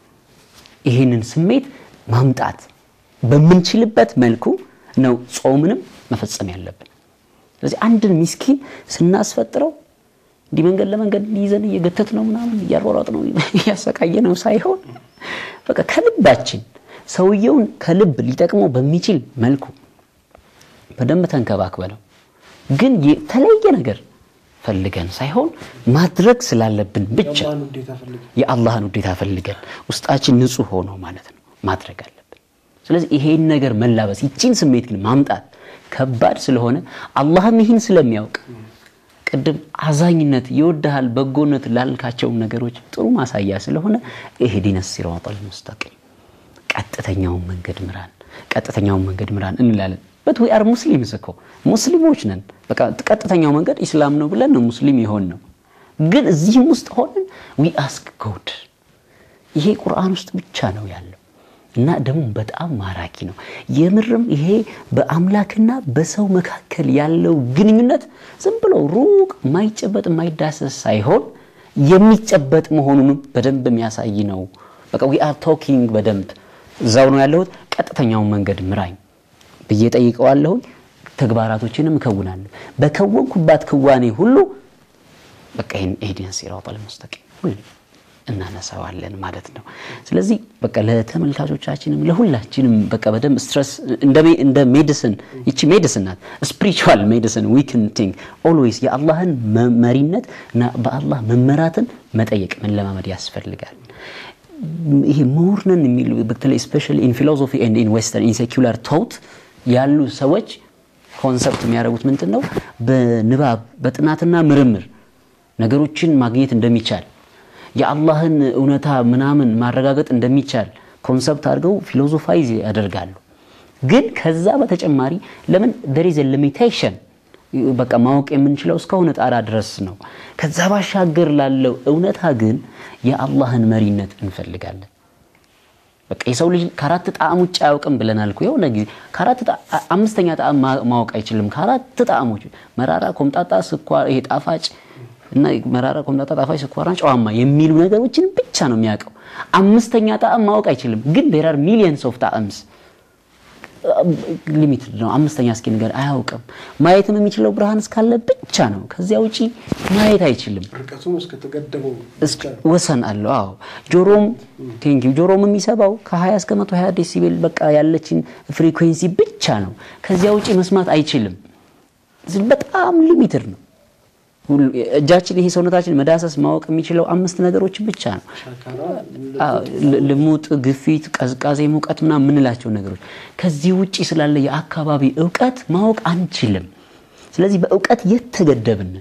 ይህንን ስሜት ማምጣት በምንችልበት መልኩ ነው ጾምንም መፈጸም ያለብን። ስለዚህ አንድን ሚስኪን ስናስፈጥረው እንዲህ መንገድ ለመንገድ ይዘን እየገተት ነው ምናምን እያሯሯጥ ነው እያሰቃየ ነው ሳይሆን በቃ ከልባችን ሰውየውን ከልብ ሊጠቅመው በሚችል መልኩ በደንብ ተንከባክበለው ግን የተለየ ነገር ፈልገን ሳይሆን ማድረግ ስላለብን ብቻ የአላህን ውዴታ ፈልገን የአላህን ውዴታ ፈልገን ውስጣችን ንጹህ ሆኖ ማለት ነው ማድረግ አለብን። ስለዚህ ይሄን ነገር መላበስ ይቺን ስሜት ግን ማምጣት ከባድ ስለሆነ አላህም ይህን ስለሚያውቅ ቅድም አዛኝነት ይወድሃል በጎነት ላልካቸውም ነገሮች ጥሩ ማሳያ ስለሆነ ኢህዲነ ሲራጠል ሙስተቂም ቀጥተኛውን መንገድ ምራን፣ ቀጥተኛውን መንገድ ምራን እንላለን። በት ዊ አር ሙስሊምስ እኮ ሙስሊሞች ነን። በቃ ቀጥተኛው መንገድ ኢስላም ነው ብለን ነው ሙስሊም የሆን ነው። ግን እዚህም ውስጥ ሆነን ዊ አስክ ጎድ ይሄ ቁርአን ውስጥ ብቻ ነው ያለው እና ደግሞ በጣም ማራኪ ነው። የምርም ይሄ በአምላክና በሰው መካከል ያለው ግንኙነት ዝም ብሎ ሩቅ የማይጨበጥ የማይዳሰስ ሳይሆን የሚጨበጥ መሆኑንም በደንብ የሚያሳይ ነው። በቃ ዊ አር ቶኪንግ በደንብ እዛው ነው ያለሁት። ቀጥተኛውን መንገድ ምራኝ ብዬ ጠይቀዋለሁኝ። ተግባራቶችንም እከውናለሁ። በከወንኩባት ክዋኔ ሁሉ በቃ ይህን ኢህዲነ ሲራጠል ሙስተቂም ሁሌ እናነሳዋለን ማለት ነው። ስለዚህ በቃ ለተመልካቾቻችንም ለሁላችንም በቃ በደንብ ስትረስ እንደ ሜዲሲን ይቺ ሜዲሲን ናት። ስፒሪቹዋል ሜዲሲን ዊክን ቲንግ ኦልዌይስ የአላህን መሪነት እና በአላህ መመራትን መጠየቅ መለማመድ ያስፈልጋል። ይሄ ምሁርነን የሚሉ በተለይ ስፔሻሊ ኢን ፊሎሶፊ ኤንድ ኢን ዌስተርን ኢን ሴኩላር ቶት ያሉ ሰዎች ኮንሰፕት የሚያደርጉት ምንድን ነው? በንባብ በጥናትና ምርምር ነገሮችን ማግኘት እንደሚቻል የአላህን እውነታ ምናምን ማረጋገጥ እንደሚቻል ኮንሰፕት አድርገው ፊሎዞፋይዝ ያደርጋሉ። ግን ከዛ በተጨማሪ ለምን there is a limitation በቃ ማወቅ የምንችለው እስከሆነ ጣራ ድረስ ነው። ከዛ ባሻገር ላለው እውነታ ግን የአላህን መሪነት እንፈልጋለን። በቃ የሰው ልጅ ከአራት ጣዕም ውጭ አያውቅም ብለናል እኮ የሆነ ጊዜ ከአራት አምስተኛ ጣዕም ማወቅ አይችልም። ከአራት ጣዕሞች መራራ፣ ኮምጣጣ፣ ስኳር፣ ይሄ ጣፋጭ እና መራራ፣ ኮምጣጣ፣ ጣፋጭ፣ ስኳርና ጨዋማ የሚሉ ነገሮችን ብቻ ነው የሚያውቀው። አምስተኛ ጣዕም ማወቅ አይችልም። ግን there are millions of ጣዕምስ ሊሚትድ ነው። አምስተኛ እስኪ ነገር አያውቅም። ማየትም የሚችለው ብርሃን እስካለ ብቻ ነው። ከዚያ ውጪ ማየት አይችልም። ርቀቱም እስከተገደበው ወሰን አለው። አዎ ጆሮም ቴንኪው ጆሮም የሚሰባው ከ20 እስከ 120 ዴሲቤል በቃ ያለችን ፍሪኩዌንሲ ብቻ ነው። ከዚያ ውጪ መስማት አይችልም። በጣም ሊሚትድ ነው። እጃችን ይሄ ሰውነታችን መዳሰስ ማወቅ የሚችለው አምስት ነገሮች ብቻ ነው። ልሙጥ፣ ግፊት፣ ቀዝቃዜ፣ ሙቀት ምናምን የምንላቸው ነገሮች። ከዚህ ውጪ ስላለ የአካባቢ እውቀት ማወቅ አንችልም። ስለዚህ በእውቀት የተገደብንን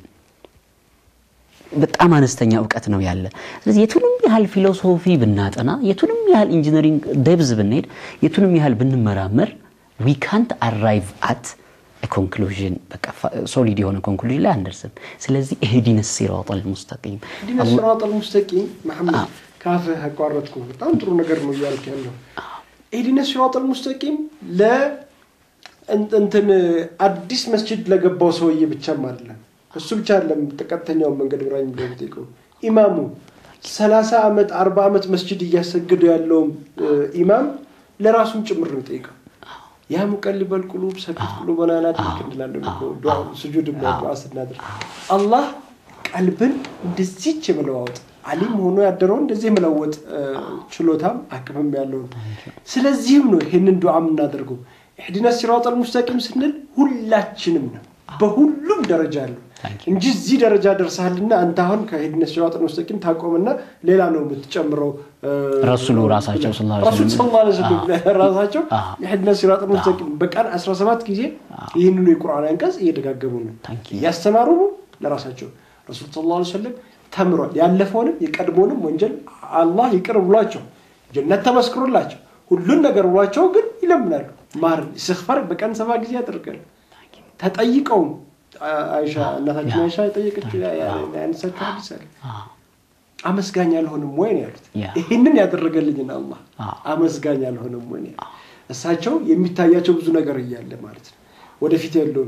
በጣም አነስተኛ እውቀት ነው ያለ። ስለዚህ የቱንም ያህል ፊሎሶፊ ብናጠና፣ የቱንም ያህል ኢንጂነሪንግ ደብዝ ብንሄድ፣ የቱንም ያህል ብንመራመር ዊ ካንት አራይቭ አት ኮንክሉዥን በቃ ሶሊድ የሆነ ኮንክሉዥን ላይ አንደርስም። ስለዚህ እህዲነ ሲራጠል ሙስተቂም ኢህዲነ ሲራጠል ሙስተቂም መሐመድ ካፍህ አቋረጥኩ። በጣም ጥሩ ነገር ነው እያልክ ያለው። ኢህዲነ ሲራጠል ሙስተቂም ለ እንትን አዲስ መስጂድ ለገባው ሰውዬ ብቻም አይደለም። እሱ ብቻ አይደለም ቀጥተኛውን መንገድ ብራኝ ብሎ የሚጠይቀው ኢማሙ ሰላሳ ዓመት አርባ ዓመት መስጂድ እያሰገዱ ያለውም ኢማም ለራሱም ጭምር ነው የሚጠይቀው። ያ ሙቀሊበል ቁሉብ ሰቢት ቁሉበና ላ ተዝክ እንላለን ስጁድ ዱዓ ስናደርግ አላህ ቀልብን እንደዚች የመለዋወጥ አሊም ሆኖ ያደረውን እንደዚህ የመለወጥ ችሎታም አቅምም ያለው ነው። ስለዚህም ነው ይህንን ዱዓ የምናደርገው። ኢህዲነ ሲራጠል ሙስተቂም ስንል ሁላችንም ነው በሁሉም ደረጃ ያለው እንጂ እዚህ ደረጃ ደርሰሃልና አንተ አሁን ከኢህዲነ ሲራጠል ሙስተቂም ታቆምና ሌላ ነው የምትጨምረው። ረሱሉ ራሳቸው ረሱል ሰለላሁ ዐለይሂ ወሰለም ራሳቸው ኢህዲነ ሲራጠል ሙስተቂም በቀን 17 ጊዜ ይህንኑ የቁርአን አንቀጽ እየደጋገሙ ነው እያስተማሩ ነው ለራሳቸው ረሱል ሰለላሁ ዐለይሂ ወሰለም ተምሯል። ያለፈውንም የቀድሞንም ወንጀል አላህ ይቅር ብሏቸው ጀነት ተመስክሮላቸው ሁሉን ነገር ብሏቸው ግን ይለምናሉ። ማር እስትግፋር በቀን ሰባ ጊዜ ያደርጋሉ። ተጠይቀውም አይሻ እናታችን አይሻ የጠየቀችው ያነሳችው ሐዲስ አለ። አመስጋኝ አልሆንም ወይ ነው ያሉት። ይህንን ያደረገልኝን አላህ አመስጋኝ አልሆንም ወይ ነው እሳቸው የሚታያቸው ብዙ ነገር እያለ ማለት ነው ወደፊት ያለውን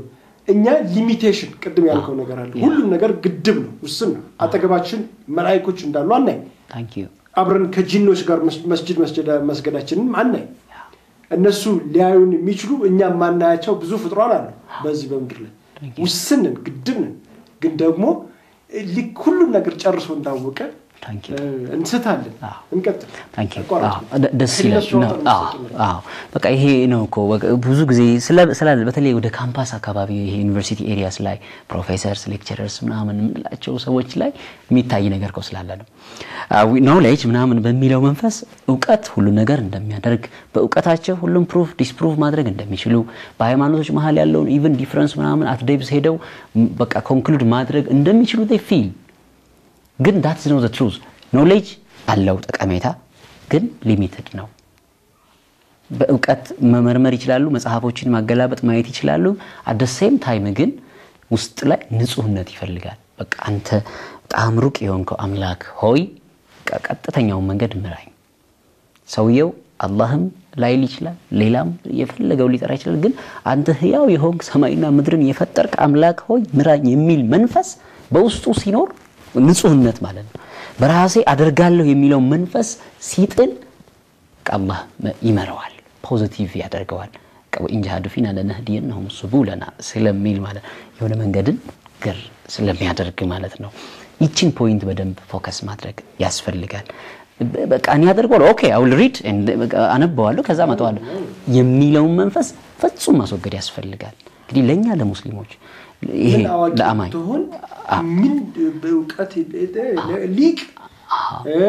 እኛ ሊሚቴሽን ቅድም ያልከው ነገር አለ። ሁሉም ነገር ግድብ ነው፣ ውስን ነው። አጠገባችን መላይኮች እንዳሉ አናይ። ታንክ ዩ አብረን ከጂኖች ጋር መስ- መስጅድ መስጀዳ- መስገዳችንም አናይ። እነሱ ሊያዩን የሚችሉ እኛ የማናያቸው ብዙ ፍጥሯን አሉ በዚህ በምድር ላይ ውስን ነን፣ ግድብ ነን። ግን ደግሞ ልክ ሁሉም ነገር ጨርሶ እንዳወቀ ታንክ ዩ እ፣ እንስታለን። አዎ። እንቀጥል። ታንክ ዩ አቋራጭ አዎ፣ ደ- ደስ ይላል ከእነሱ ነው። አውጥተን አዎ እንሰጥ አዎ በቃ ይሄ ነው እኮ በቃ ብዙ ጊዜ ስለ- ስላለ በተለይ ወደ ካምፓስ አካባቢ ይሄ ዩኒቨርሲቲ ኤሪያስ ላይ ፕሮፌሰርስ ሌክቸረርስ ምናምን የምንላቸው ሰዎች ላይ የሚታይ ነገር እኮ ስላለ ነው ኖሌጅ ምናምን በሚለው መንፈስ እውቀት ሁሉ ነገር እንደሚያደርግ በእውቀታቸው ሁሉም ፕሩፍ ዲስፕሩቭ ማድረግ እንደሚችሉ በሃይማኖቶች መሀል ያለውን ኢቨን ዲፍረንስ ምናምን አትዴብስ ሄደው ም- በቃ ኮንክሉድ ማድረግ እንደሚችሉ ፊል ግን ዳትስ ነው ዘ ትሩዝ ኖሌጅ አለው ጠቀሜታ ግን ሊሚትድ ነው በእውቀት መመርመር ይችላሉ መጽሐፎችን ማገላበጥ ማየት ይችላሉ አደ ሴም ታይም ግን ውስጥ ላይ ንጹህነት ይፈልጋል በቃ አንተ በጣም ሩቅ የሆንከው አምላክ ሆይ በቃ ቀጥተኛውን መንገድ ምራኝ ሰውየው አላህም ላይል ይችላል ሌላም የፈለገው ሊጠራ ይችላል ግን አንተ ህያው የሆንክ ሰማይና ምድርን የፈጠርክ አምላክ ሆይ ምራኝ የሚል መንፈስ በውስጡ ሲኖር ንጹህነት ማለት ነው በራሴ አደርጋለሁ የሚለው መንፈስ ሲጥል አላህ ይመረዋል ፖዚቲቭ ያደርገዋል ወኢንጃሃዱ ፊና ለነህዲየነሁም ሱቡለና ስለሚል ማለት የሆነ መንገድን ገር ስለሚያደርግ ማለት ነው ይችን ፖይንት በደንብ ፎከስ ማድረግ ያስፈልጋል በ- በቃ እኔ ያደርገዋለሁ ኦኬ አውል ሪድ አነበዋለሁ ከዛ መጠዋለሁ የሚለውን መንፈስ ፍጹም ማስወገድ ያስፈልጋል እንግዲህ ለእኛ ለሙስሊሞች ይሄ ምን አዋቂ ለአማኝ ብትሆን ምን በእውቀት ሊቅ እ፣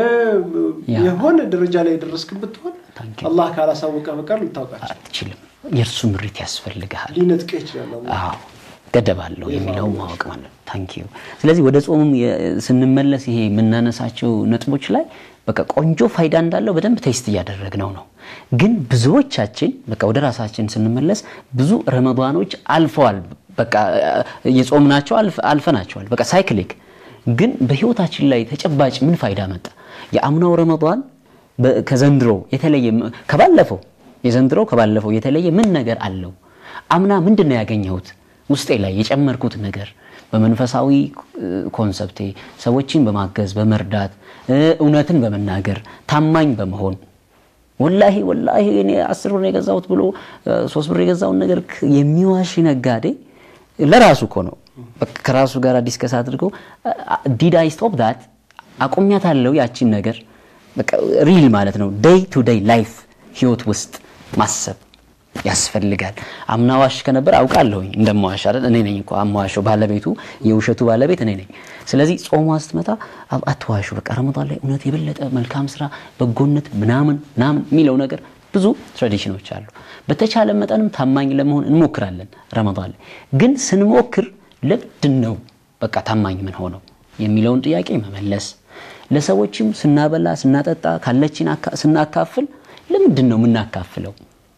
የሆነ ደረጃ ላይ የደረስክ ብትሆን Thank you. አላህ ካላሳወቀ በቀር ልታውቃቸው አትችልም የእርሱ ምሪት ያስፈልግሃል ሊነጥቀህ ይችላል አላህ። አዎ ገደብ አለው የሚለውን ማወቅ ማለት ነው ታንክ ዩ ስለዚህ ወደ ጾሙም የ- ስንመለስ ይሄ የምናነሳቸው ነጥቦች ላይ በቃ ቆንጆ ፋይዳ እንዳለው በደንብ ቴስት እያደረግነው ነው ግን ብዙዎቻችን በቃ ወደ ራሳችን ስንመለስ ብዙ ረመዷኖች አልፈዋል በቃ የጾምናቸው አልፍ- አልፈናቸዋል በቃ ሳይክሊክ ግን በህይወታችን ላይ ተጨባጭ ምን ፋይዳ መጣ የአምናው ረመዷን በ- ከዘንድሮ የተለየ ም- ከባለፈው የዘንድሮ ከባለፈው የተለየ ምን ነገር አለው አምና ምንድን ነው ያገኘሁት ውስጤ ላይ የጨመርኩት ነገር በመንፈሳዊ እ፣ ኮንሰፕቴ ሰዎችን በማገዝ በመርዳት እ፣ እውነትን በመናገር ታማኝ በመሆን ወላሂ ወላሂ እኔ አስር ብር ነው የገዛሁት ብሎ እ፣ ሶስት ብር የገዛውን ነገር ክ- የሚዋሽ ነጋዴ ለራሱ እኮ ነው በቃ ከራሱ ጋር ዲስከስ አድርገው ዲድ አይ ስቶፕ ዳት አቁሚያታለሁ ያቺን ነገር በቃ ሪል ማለት ነው ዴይ ቱ ዴይ ላይፍ ህይወት ውስጥ ማሰብ ያስፈልጋል አምና ዋሽ ከነበር አውቃለሁኝ እንደማዋሽ አይደል እኔ ነኝ እኮ አማዋሸው ባለቤቱ የውሸቱ ባለቤት እኔ ነኝ ስለዚህ ጾሟ ስትመጣ አ- አትዋሹ በቃ ረመዳን ላይ እውነት የበለጠ መልካም ስራ በጎነት ምናምን ምናምን የሚለው ነገር ብዙ ትራዲሽኖች አሉ በተቻለ መጠንም ታማኝ ለመሆን እንሞክራለን ረመዳን ላይ ግን ስንሞክር ለምንድን ነው በቃ ታማኝ ምን ሆነው የሚለውን ጥያቄ መመለስ ለሰዎችም ስናበላ ስናጠጣ ካለችን አካ- ስናካፍል ለምንድን ነው የምናካፍለው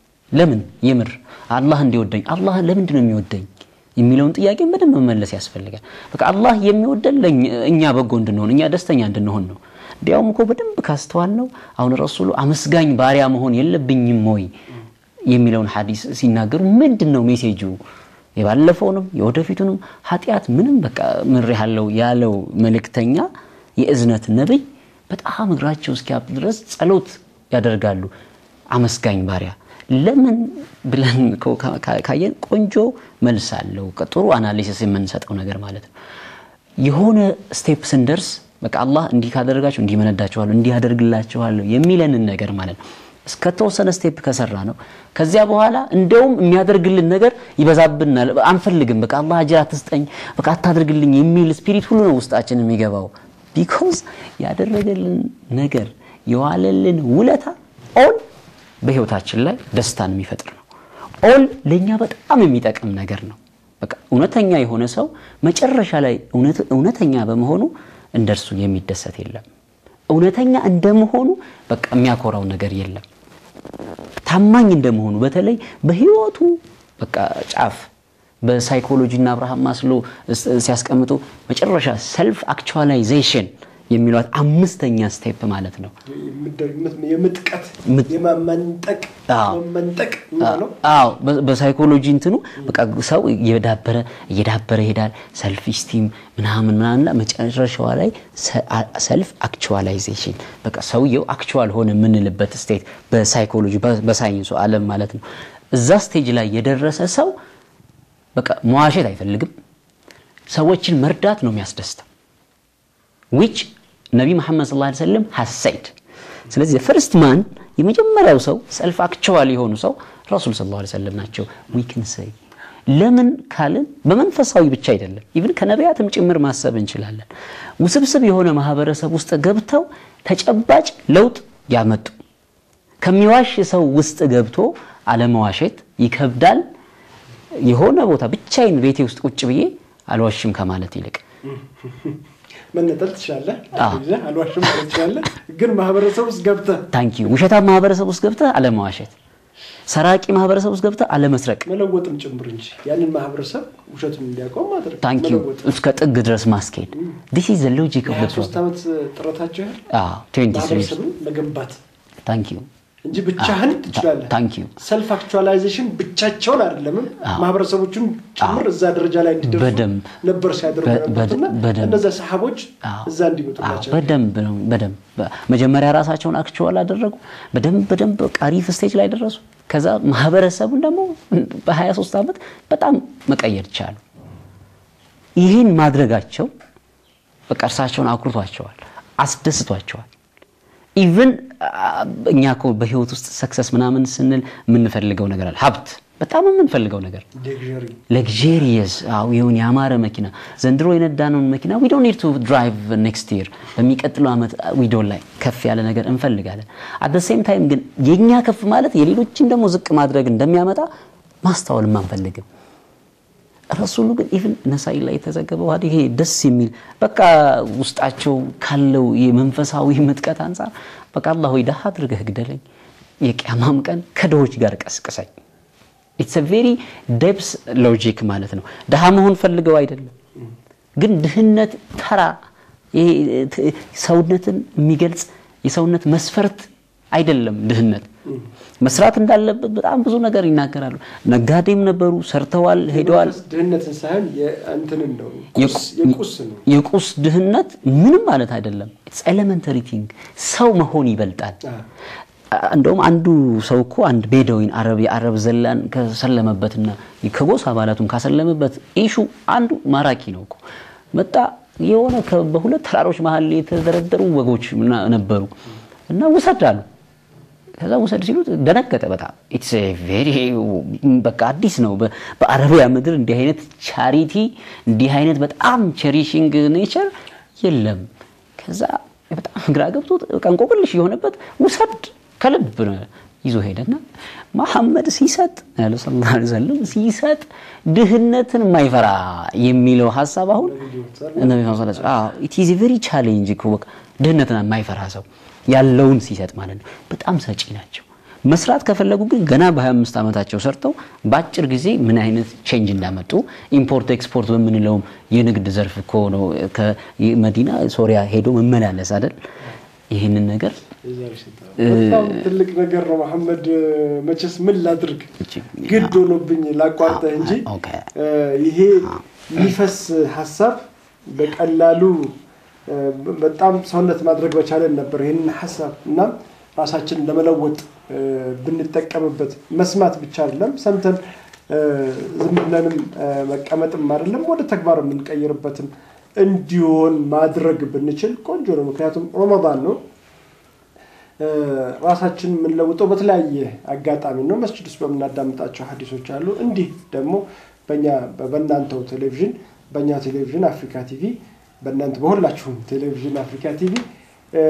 ለምን የምር አላህ እንዲወደኝ አላህ ለምንድን ነው የሚወደኝ የሚለውን ጥያቄ በደንብ መመለስ ያስፈልጋል በቃ አላህ የሚወደን ለእኛ- እኛ በጎ እንድንሆን እኛ ደስተኛ እንድንሆን ነው እንዲያውም እኮ በደንብ ካስተዋል ነው አሁን ረሱሉ አመስጋኝ ባሪያ መሆን የለብኝም ወይ የሚለውን ሐዲስ ሲናገሩ ምንድን ነው ሜሴጁ የባለፈውንም የወደፊቱንም ኃጢአት ምንም በቃ ምር ያለው ያለው መልእክተኛ የእዝነት ነብይ በጣም እግራቸው እስኪያብጥ ድረስ ጸሎት ያደርጋሉ አመስጋኝ ባሪያ ለምን ብለን እኮ ካ- ካ- ካየን ቆንጆ መልስ አለው ጥሩ አናሊሲስ የምንሰጠው ነገር ማለት ነው የሆነ ስቴፕ ስንደርስ በቃ አላህ እንዲህ ካደረጋችሁ እንዲህ መነዳችኋለሁ እንዲህ ያደርግላችኋለሁ የሚለንን ነገር ማለት ነው እስከተወሰነ ስቴፕ ከሰራ ነው ከዚያ በኋላ እንደውም የሚያደርግልን ነገር ይበዛብናል አንፈልግም በቃ አላህ አጅር አትስጠኝ በቃ አታደርግልኝ የሚል ስፒሪት ሁሉ ነው ውስጣችን የሚገባው ቢኮዝ ያደረገልን ነገር የዋለልን ውለታ ኦል በህይወታችን ላይ ደስታን የሚፈጥር ነው ኦል ለእኛ በጣም የሚጠቅም ነገር ነው በቃ እውነተኛ የሆነ ሰው መጨረሻ ላይ እውነት- እውነተኛ በመሆኑ እንደርሱ የሚደሰት የለም እውነተኛ እንደመሆኑ በቃ የሚያኮራው ነገር የለም ታማኝ እንደመሆኑ በተለይ በህይወቱ በቃ ጫፍ በሳይኮሎጂ እና አብርሃም ማስሎ ስ- ሲያስቀምጡ መጨረሻ ሰልፍ አክቹዋላይዜሽን የሚሏት አምስተኛ ስቴፕ ማለት ነው። የምጥቀት ምጥ- የማመንጠቅ አዎ። መመንጠቅ የሚለው አዎ በ- በሳይኮሎጂ እንትኑ በቃ ሰው እየዳበረ እየዳበረ ይሄዳል። ሰልፍ ስቲም ምናምን ምናምንና መጨረሻዋ ላይ ሰልፍ አክቹዋላይዜሽን በቃ ሰውየው አክቹዋል ሆነ የምንልበት ስቴት በሳይኮሎጂ በ- በሳይንሱ ዓለም ማለት ነው። እዛ ስቴጅ ላይ የደረሰ ሰው በቃ መዋሸት አይፈልግም። ሰዎችን መርዳት ነው የሚያስደስተው። ዊች ነቢ መሐመድ ሰለላሁ ዐለይሂ ወሰለም ሀሰይድ ስለዚህ ፈርስት ማን የመጀመሪያው ሰው ሰልፍ አክቸዋል የሆኑ ሰው ረሱል ሰለላሁ ዐለይሂ ወሰለም ናቸው። ዊክን ሰይ ለምን ካልን በመንፈሳዊ ብቻ አይደለም፣ ኢቭን ከነቢያትም ጭምር ማሰብ እንችላለን። ውስብስብ የሆነ ማህበረሰብ ውስጥ ገብተው ተጨባጭ ለውጥ ያመጡ ከሚዋሽ ሰው ውስጥ ገብቶ አለመዋሸት ይከብዳል። የሆነ ቦታ ብቻዬን ቤቴ ውስጥ ቁጭ ብዬ አልዋሽም ከማለት ይልቅ መነጠል ትችላለህ፣ አዎ። ይዘህ አልዋሽም ማለት ትችላለህ። ግን ማህበረሰብ ውስጥ ገብተህ ታንኪዩ ውሸታም ማህበረሰብ ውስጥ ገብተህ አለመዋሸት፣ ሰራቂ ማህበረሰብ ውስጥ ገብተህ አለመስረቅ፣ መለወጥም ጭምር እንጂ ያንን ማህበረሰብ ውሸቱን እንዲያቆም ማድረግ ታንኪዩ መለወጥ። እስከ ጥግ ድረስ ማስኬድ ዲስ ኢዝ ዘ ሎጂክ ኦፍ የሀያ ዘ ሶስት ዓመት ጥረታቸው ያህል አዎ 23 ማህበረሰብን መገንባት ታንኪዩ እንጂ ብቻህን ትችላለህ። ታንኪዩ ሰልፍ አክቹዋላይዜሽን ብቻቸውን አይደለምም ማህበረሰቦቹን ጭምር እዛ ደረጃ ላይ እንዲደርሱ በደንብ ነበር ሲያደርጉ በ- የነበሩትና በደንብ እነዚያ ሰሃቦች አዎ። እዛ እንዲመጡላቸው በደንብ ነው በደንብ መጀመሪያ ራሳቸውን አክቹዋል አደረጉ። በደንብ በደንብ በቃ አሪፍ ስቴጅ ላይ ደረሱ። ከዛ ማህበረሰቡን ደግሞ በ23 ዓመት በጣም መቀየር ቻሉ። ይህን ማድረጋቸው በቃ እርሳቸውን አኩርቷቸዋል፣ አስደስቷቸዋል። ኢቭን እኛ እኮ በህይወት ውስጥ ሰክሰስ ምናምን ስንል የምንፈልገው ነገር አለ። ሀብት በጣም የምንፈልገው ነገር ሌክዠሪ ለግሪየስ አው ይሁን ያማረ መኪና ዘንድሮ የነዳነውን መኪና ዊ ዶንት ኒድ ቱ ድራይቭ ኔክስት ይር በሚቀጥለው ዓመት ዊ ዶንት ላይ ከፍ ያለ ነገር እንፈልጋለን። አት ዘ ሴም ታይም ግን የኛ ከፍ ማለት የሌሎችን ደግሞ ዝቅ ማድረግ እንደሚያመጣ ማስተዋልም አንፈልግም። ረሱሉ ግን ኢቭን ነሳኢ ላይ የተዘገበው ሀዲ ይሄ ደስ የሚል በቃ ውስጣቸው ካለው የመንፈሳዊ ምጥቀት አንጻር በቃ አላህ ሆይ ደሃ አድርገህ ግደለኝ፣ የቅያማም ቀን ከድሆች ጋር ቀስቅሰኝ። ኢትስ ቬሪ ደብስ ሎጂክ ማለት ነው። ድሃ መሆን ፈልገው አይደለም፣ ግን ድህነት ተራ ይሄ ት- ሰውነትን የሚገልጽ የሰውነት መስፈርት አይደለም። ድህነት መስራት እንዳለበት በጣም ብዙ ነገር ይናገራሉ። ነጋዴም ነበሩ፣ ሰርተዋል፣ ሄደዋል። ድህነትን ሳይሆን የእንትንን ነው የቁ- የቁስ ነው የቁስ ድህነት ምንም ማለት አይደለም። ኢትስ ኤሌመንተሪ ቲንግ ሰው መሆን ይበልጣል። እንደውም አንዱ ሰው እኮ አንድ ቤዳዊን አረብ የአረብ ዘላን ከሰለመበትና ከጎሳ አባላቱን ካሰለመበት ኢሹ አንዱ ማራኪ ነው እኮ መጣ። የሆነ ከ- በሁለት ተራሮች መሀል የተደረደሩ ወጎች ምና- ነበሩ እና ውሰድ አሉ። ከዛ ውሰድ ሲሉት ደነገጠ በጣም ኢትስ ቬሪ በቃ አዲስ ነው በ- በአረቢያ ምድር እንዲህ አይነት ቻሪቲ እንዲህ አይነት በጣም ቼሪሽንግ ኔቸር የለም ከዛ በጣም ግራ ገብቶት በቃ እንቆቅልሽ የሆነበት ውሰድ ከልብ ነው ይዞ ሄደና መሐመድ ሲሰጥ ያለ ሰለላሁ ዐለይሂ ወሰለም ሲሰጥ ድህነትን የማይፈራ የሚለው ሀሳብ አሁን ነቢ ኢት ኢዝ ቬሪ ቻሌንጅ እኮ በቃ ድህነትን የማይፈራ ሰው ያለውን ሲሰጥ ማለት ነው። በጣም ሰጪ ናቸው። መስራት ከፈለጉ ግን ገና በ25 ዓመታቸው ሰርተው በአጭር ጊዜ ምን አይነት ቼንጅ እንዳመጡ ኢምፖርት ኤክስፖርት በምንለውም የንግድ ዘርፍ እኮ ነው ከመዲና ሶሪያ ሄዶ መመላለስ አይደል? ይህንን ነገር በጣም ትልቅ ነገር ነው መሐመድ። መቼስ ምን ላድርግ ግድ ሆኖብኝ ላቋርጠህ እንጂ ኦኬ። እ፣ ይሄ የሚፈስ ሀሳብ በቀላሉ እ፣ በጣም ሰውነት ማድረግ በቻለን ነበር ይህንን ሀሳብ እና ራሳችንን ለመለወጥ እ፣ ብንጠቀምበት መስማት ብቻ አይደለም ሰምተን እ፣ ዝም ብለንም እ፣ መቀመጥም አይደለም ወደ ተግባር የምንቀይርበትም እንዲሆን ማድረግ ብንችል ቆንጆ ነው። ምክንያቱም ረመዳን ነው። እ፣ ራሳችን የምንለውጠው በተለያየ አጋጣሚ ነው። መስጅድ ውስጥ በምናዳምጣቸው ሀዲሶች አሉ። እንዲህ ደግሞ በእኛ በእናንተው ቴሌቪዥን በእኛ ቴሌቪዥን አፍሪካ ቲቪ በእናንተ በሁላችሁም ቴሌቪዥን አፍሪካ ቲቪ እ፣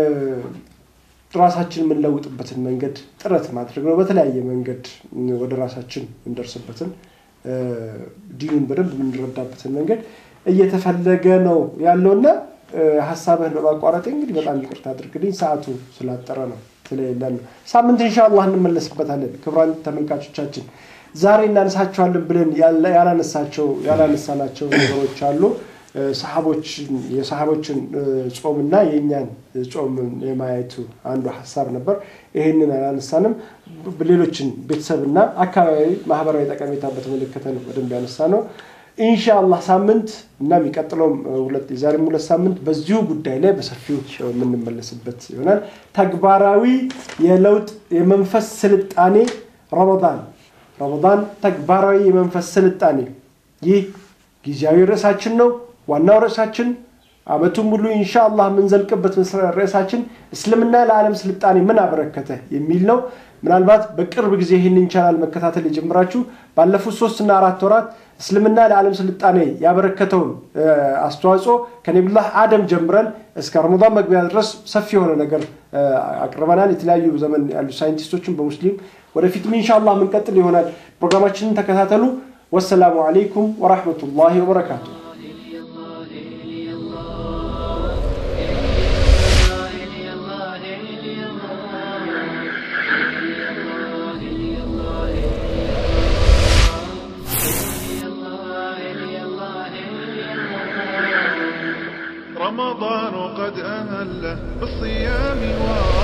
ራሳችን የምንለውጥበትን መንገድ ጥረት ማድረግ ነው። በተለያየ መንገድ ወደ ራሳችን የምንደርስበትን እ፣ ዲኑን በደንብ የምንረዳበትን መንገድ እየተፈለገ ነው ያለውና እ፣ ሀሳብህን በማቋረጥ እንግዲህ በጣም ይቅርታ አድርግልኝ። ሰዓቱ ስላጠረ ነው ስለሌለን ነው። ሳምንት ኢንሻአላህ እንመለስበታለን። ክቡራን ተመልካቾቻችን ዛሬ እናነሳቸዋለን ብለን ያለ- ያላነሳቸው ያላነሳናቸው ነገሮች አሉ። እ፣ ሰሃቦችን የሰሃቦችን እ፣ ጾምና የእኛን ጾም የማየቱ አንዱ ሀሳብ ነበር። ይህንን አላነሳንም። ብ- ሌሎችን ቤተሰብና አካባቢ ማህበራዊ ጠቀሜታ በተመለከተ ነው በደንብ ያነሳ ነው። ኢንሻአላህ ሳምንት እና የሚቀጥለውም እ፣ ሁለት የዛሬም ሁለት ሳምንት በዚሁ ጉዳይ ላይ በሰፊው የምንመለስበት ይሆናል። ተግባራዊ የለውጥ የመንፈስ ስልጣኔ ረመዳን ረመዳን ተግባራዊ የመንፈስ ስልጣኔ ይህ ጊዜያዊ ርዕሳችን ነው። ዋናው ርዕሳችን አመቱን ሙሉ ኢንሻአላህ የምንዘልቅበት መስረ- ርዕሳችን እስልምና ለዓለም ስልጣኔ ምን አበረከተ የሚል ነው። ምናልባት በቅርብ ጊዜ ይህንን ቻናል መከታተል የጀመራችሁ ባለፉት ሶስት እና አራት ወራት እስልምና ለዓለም ስልጣኔ ያበረከተውን እ፣ አስተዋጽኦ ከነቢዩላህ አደም ጀምረን እስከ ረመዳን መግቢያ ድረስ ሰፊ የሆነ ነገር እ፣ አቅርበናል። የተለያዩ ዘመን ያሉ ሳይንቲስቶችን በሙስሊም ወደፊትም ኢንሻአላህ የምንቀጥል ይሆናል። ፕሮግራማችንን ተከታተሉ። ወሰላሙ አለይኩም ወራህመቱላሂ ወበረካቱ። رمضان قد أهله بالصيام وأطله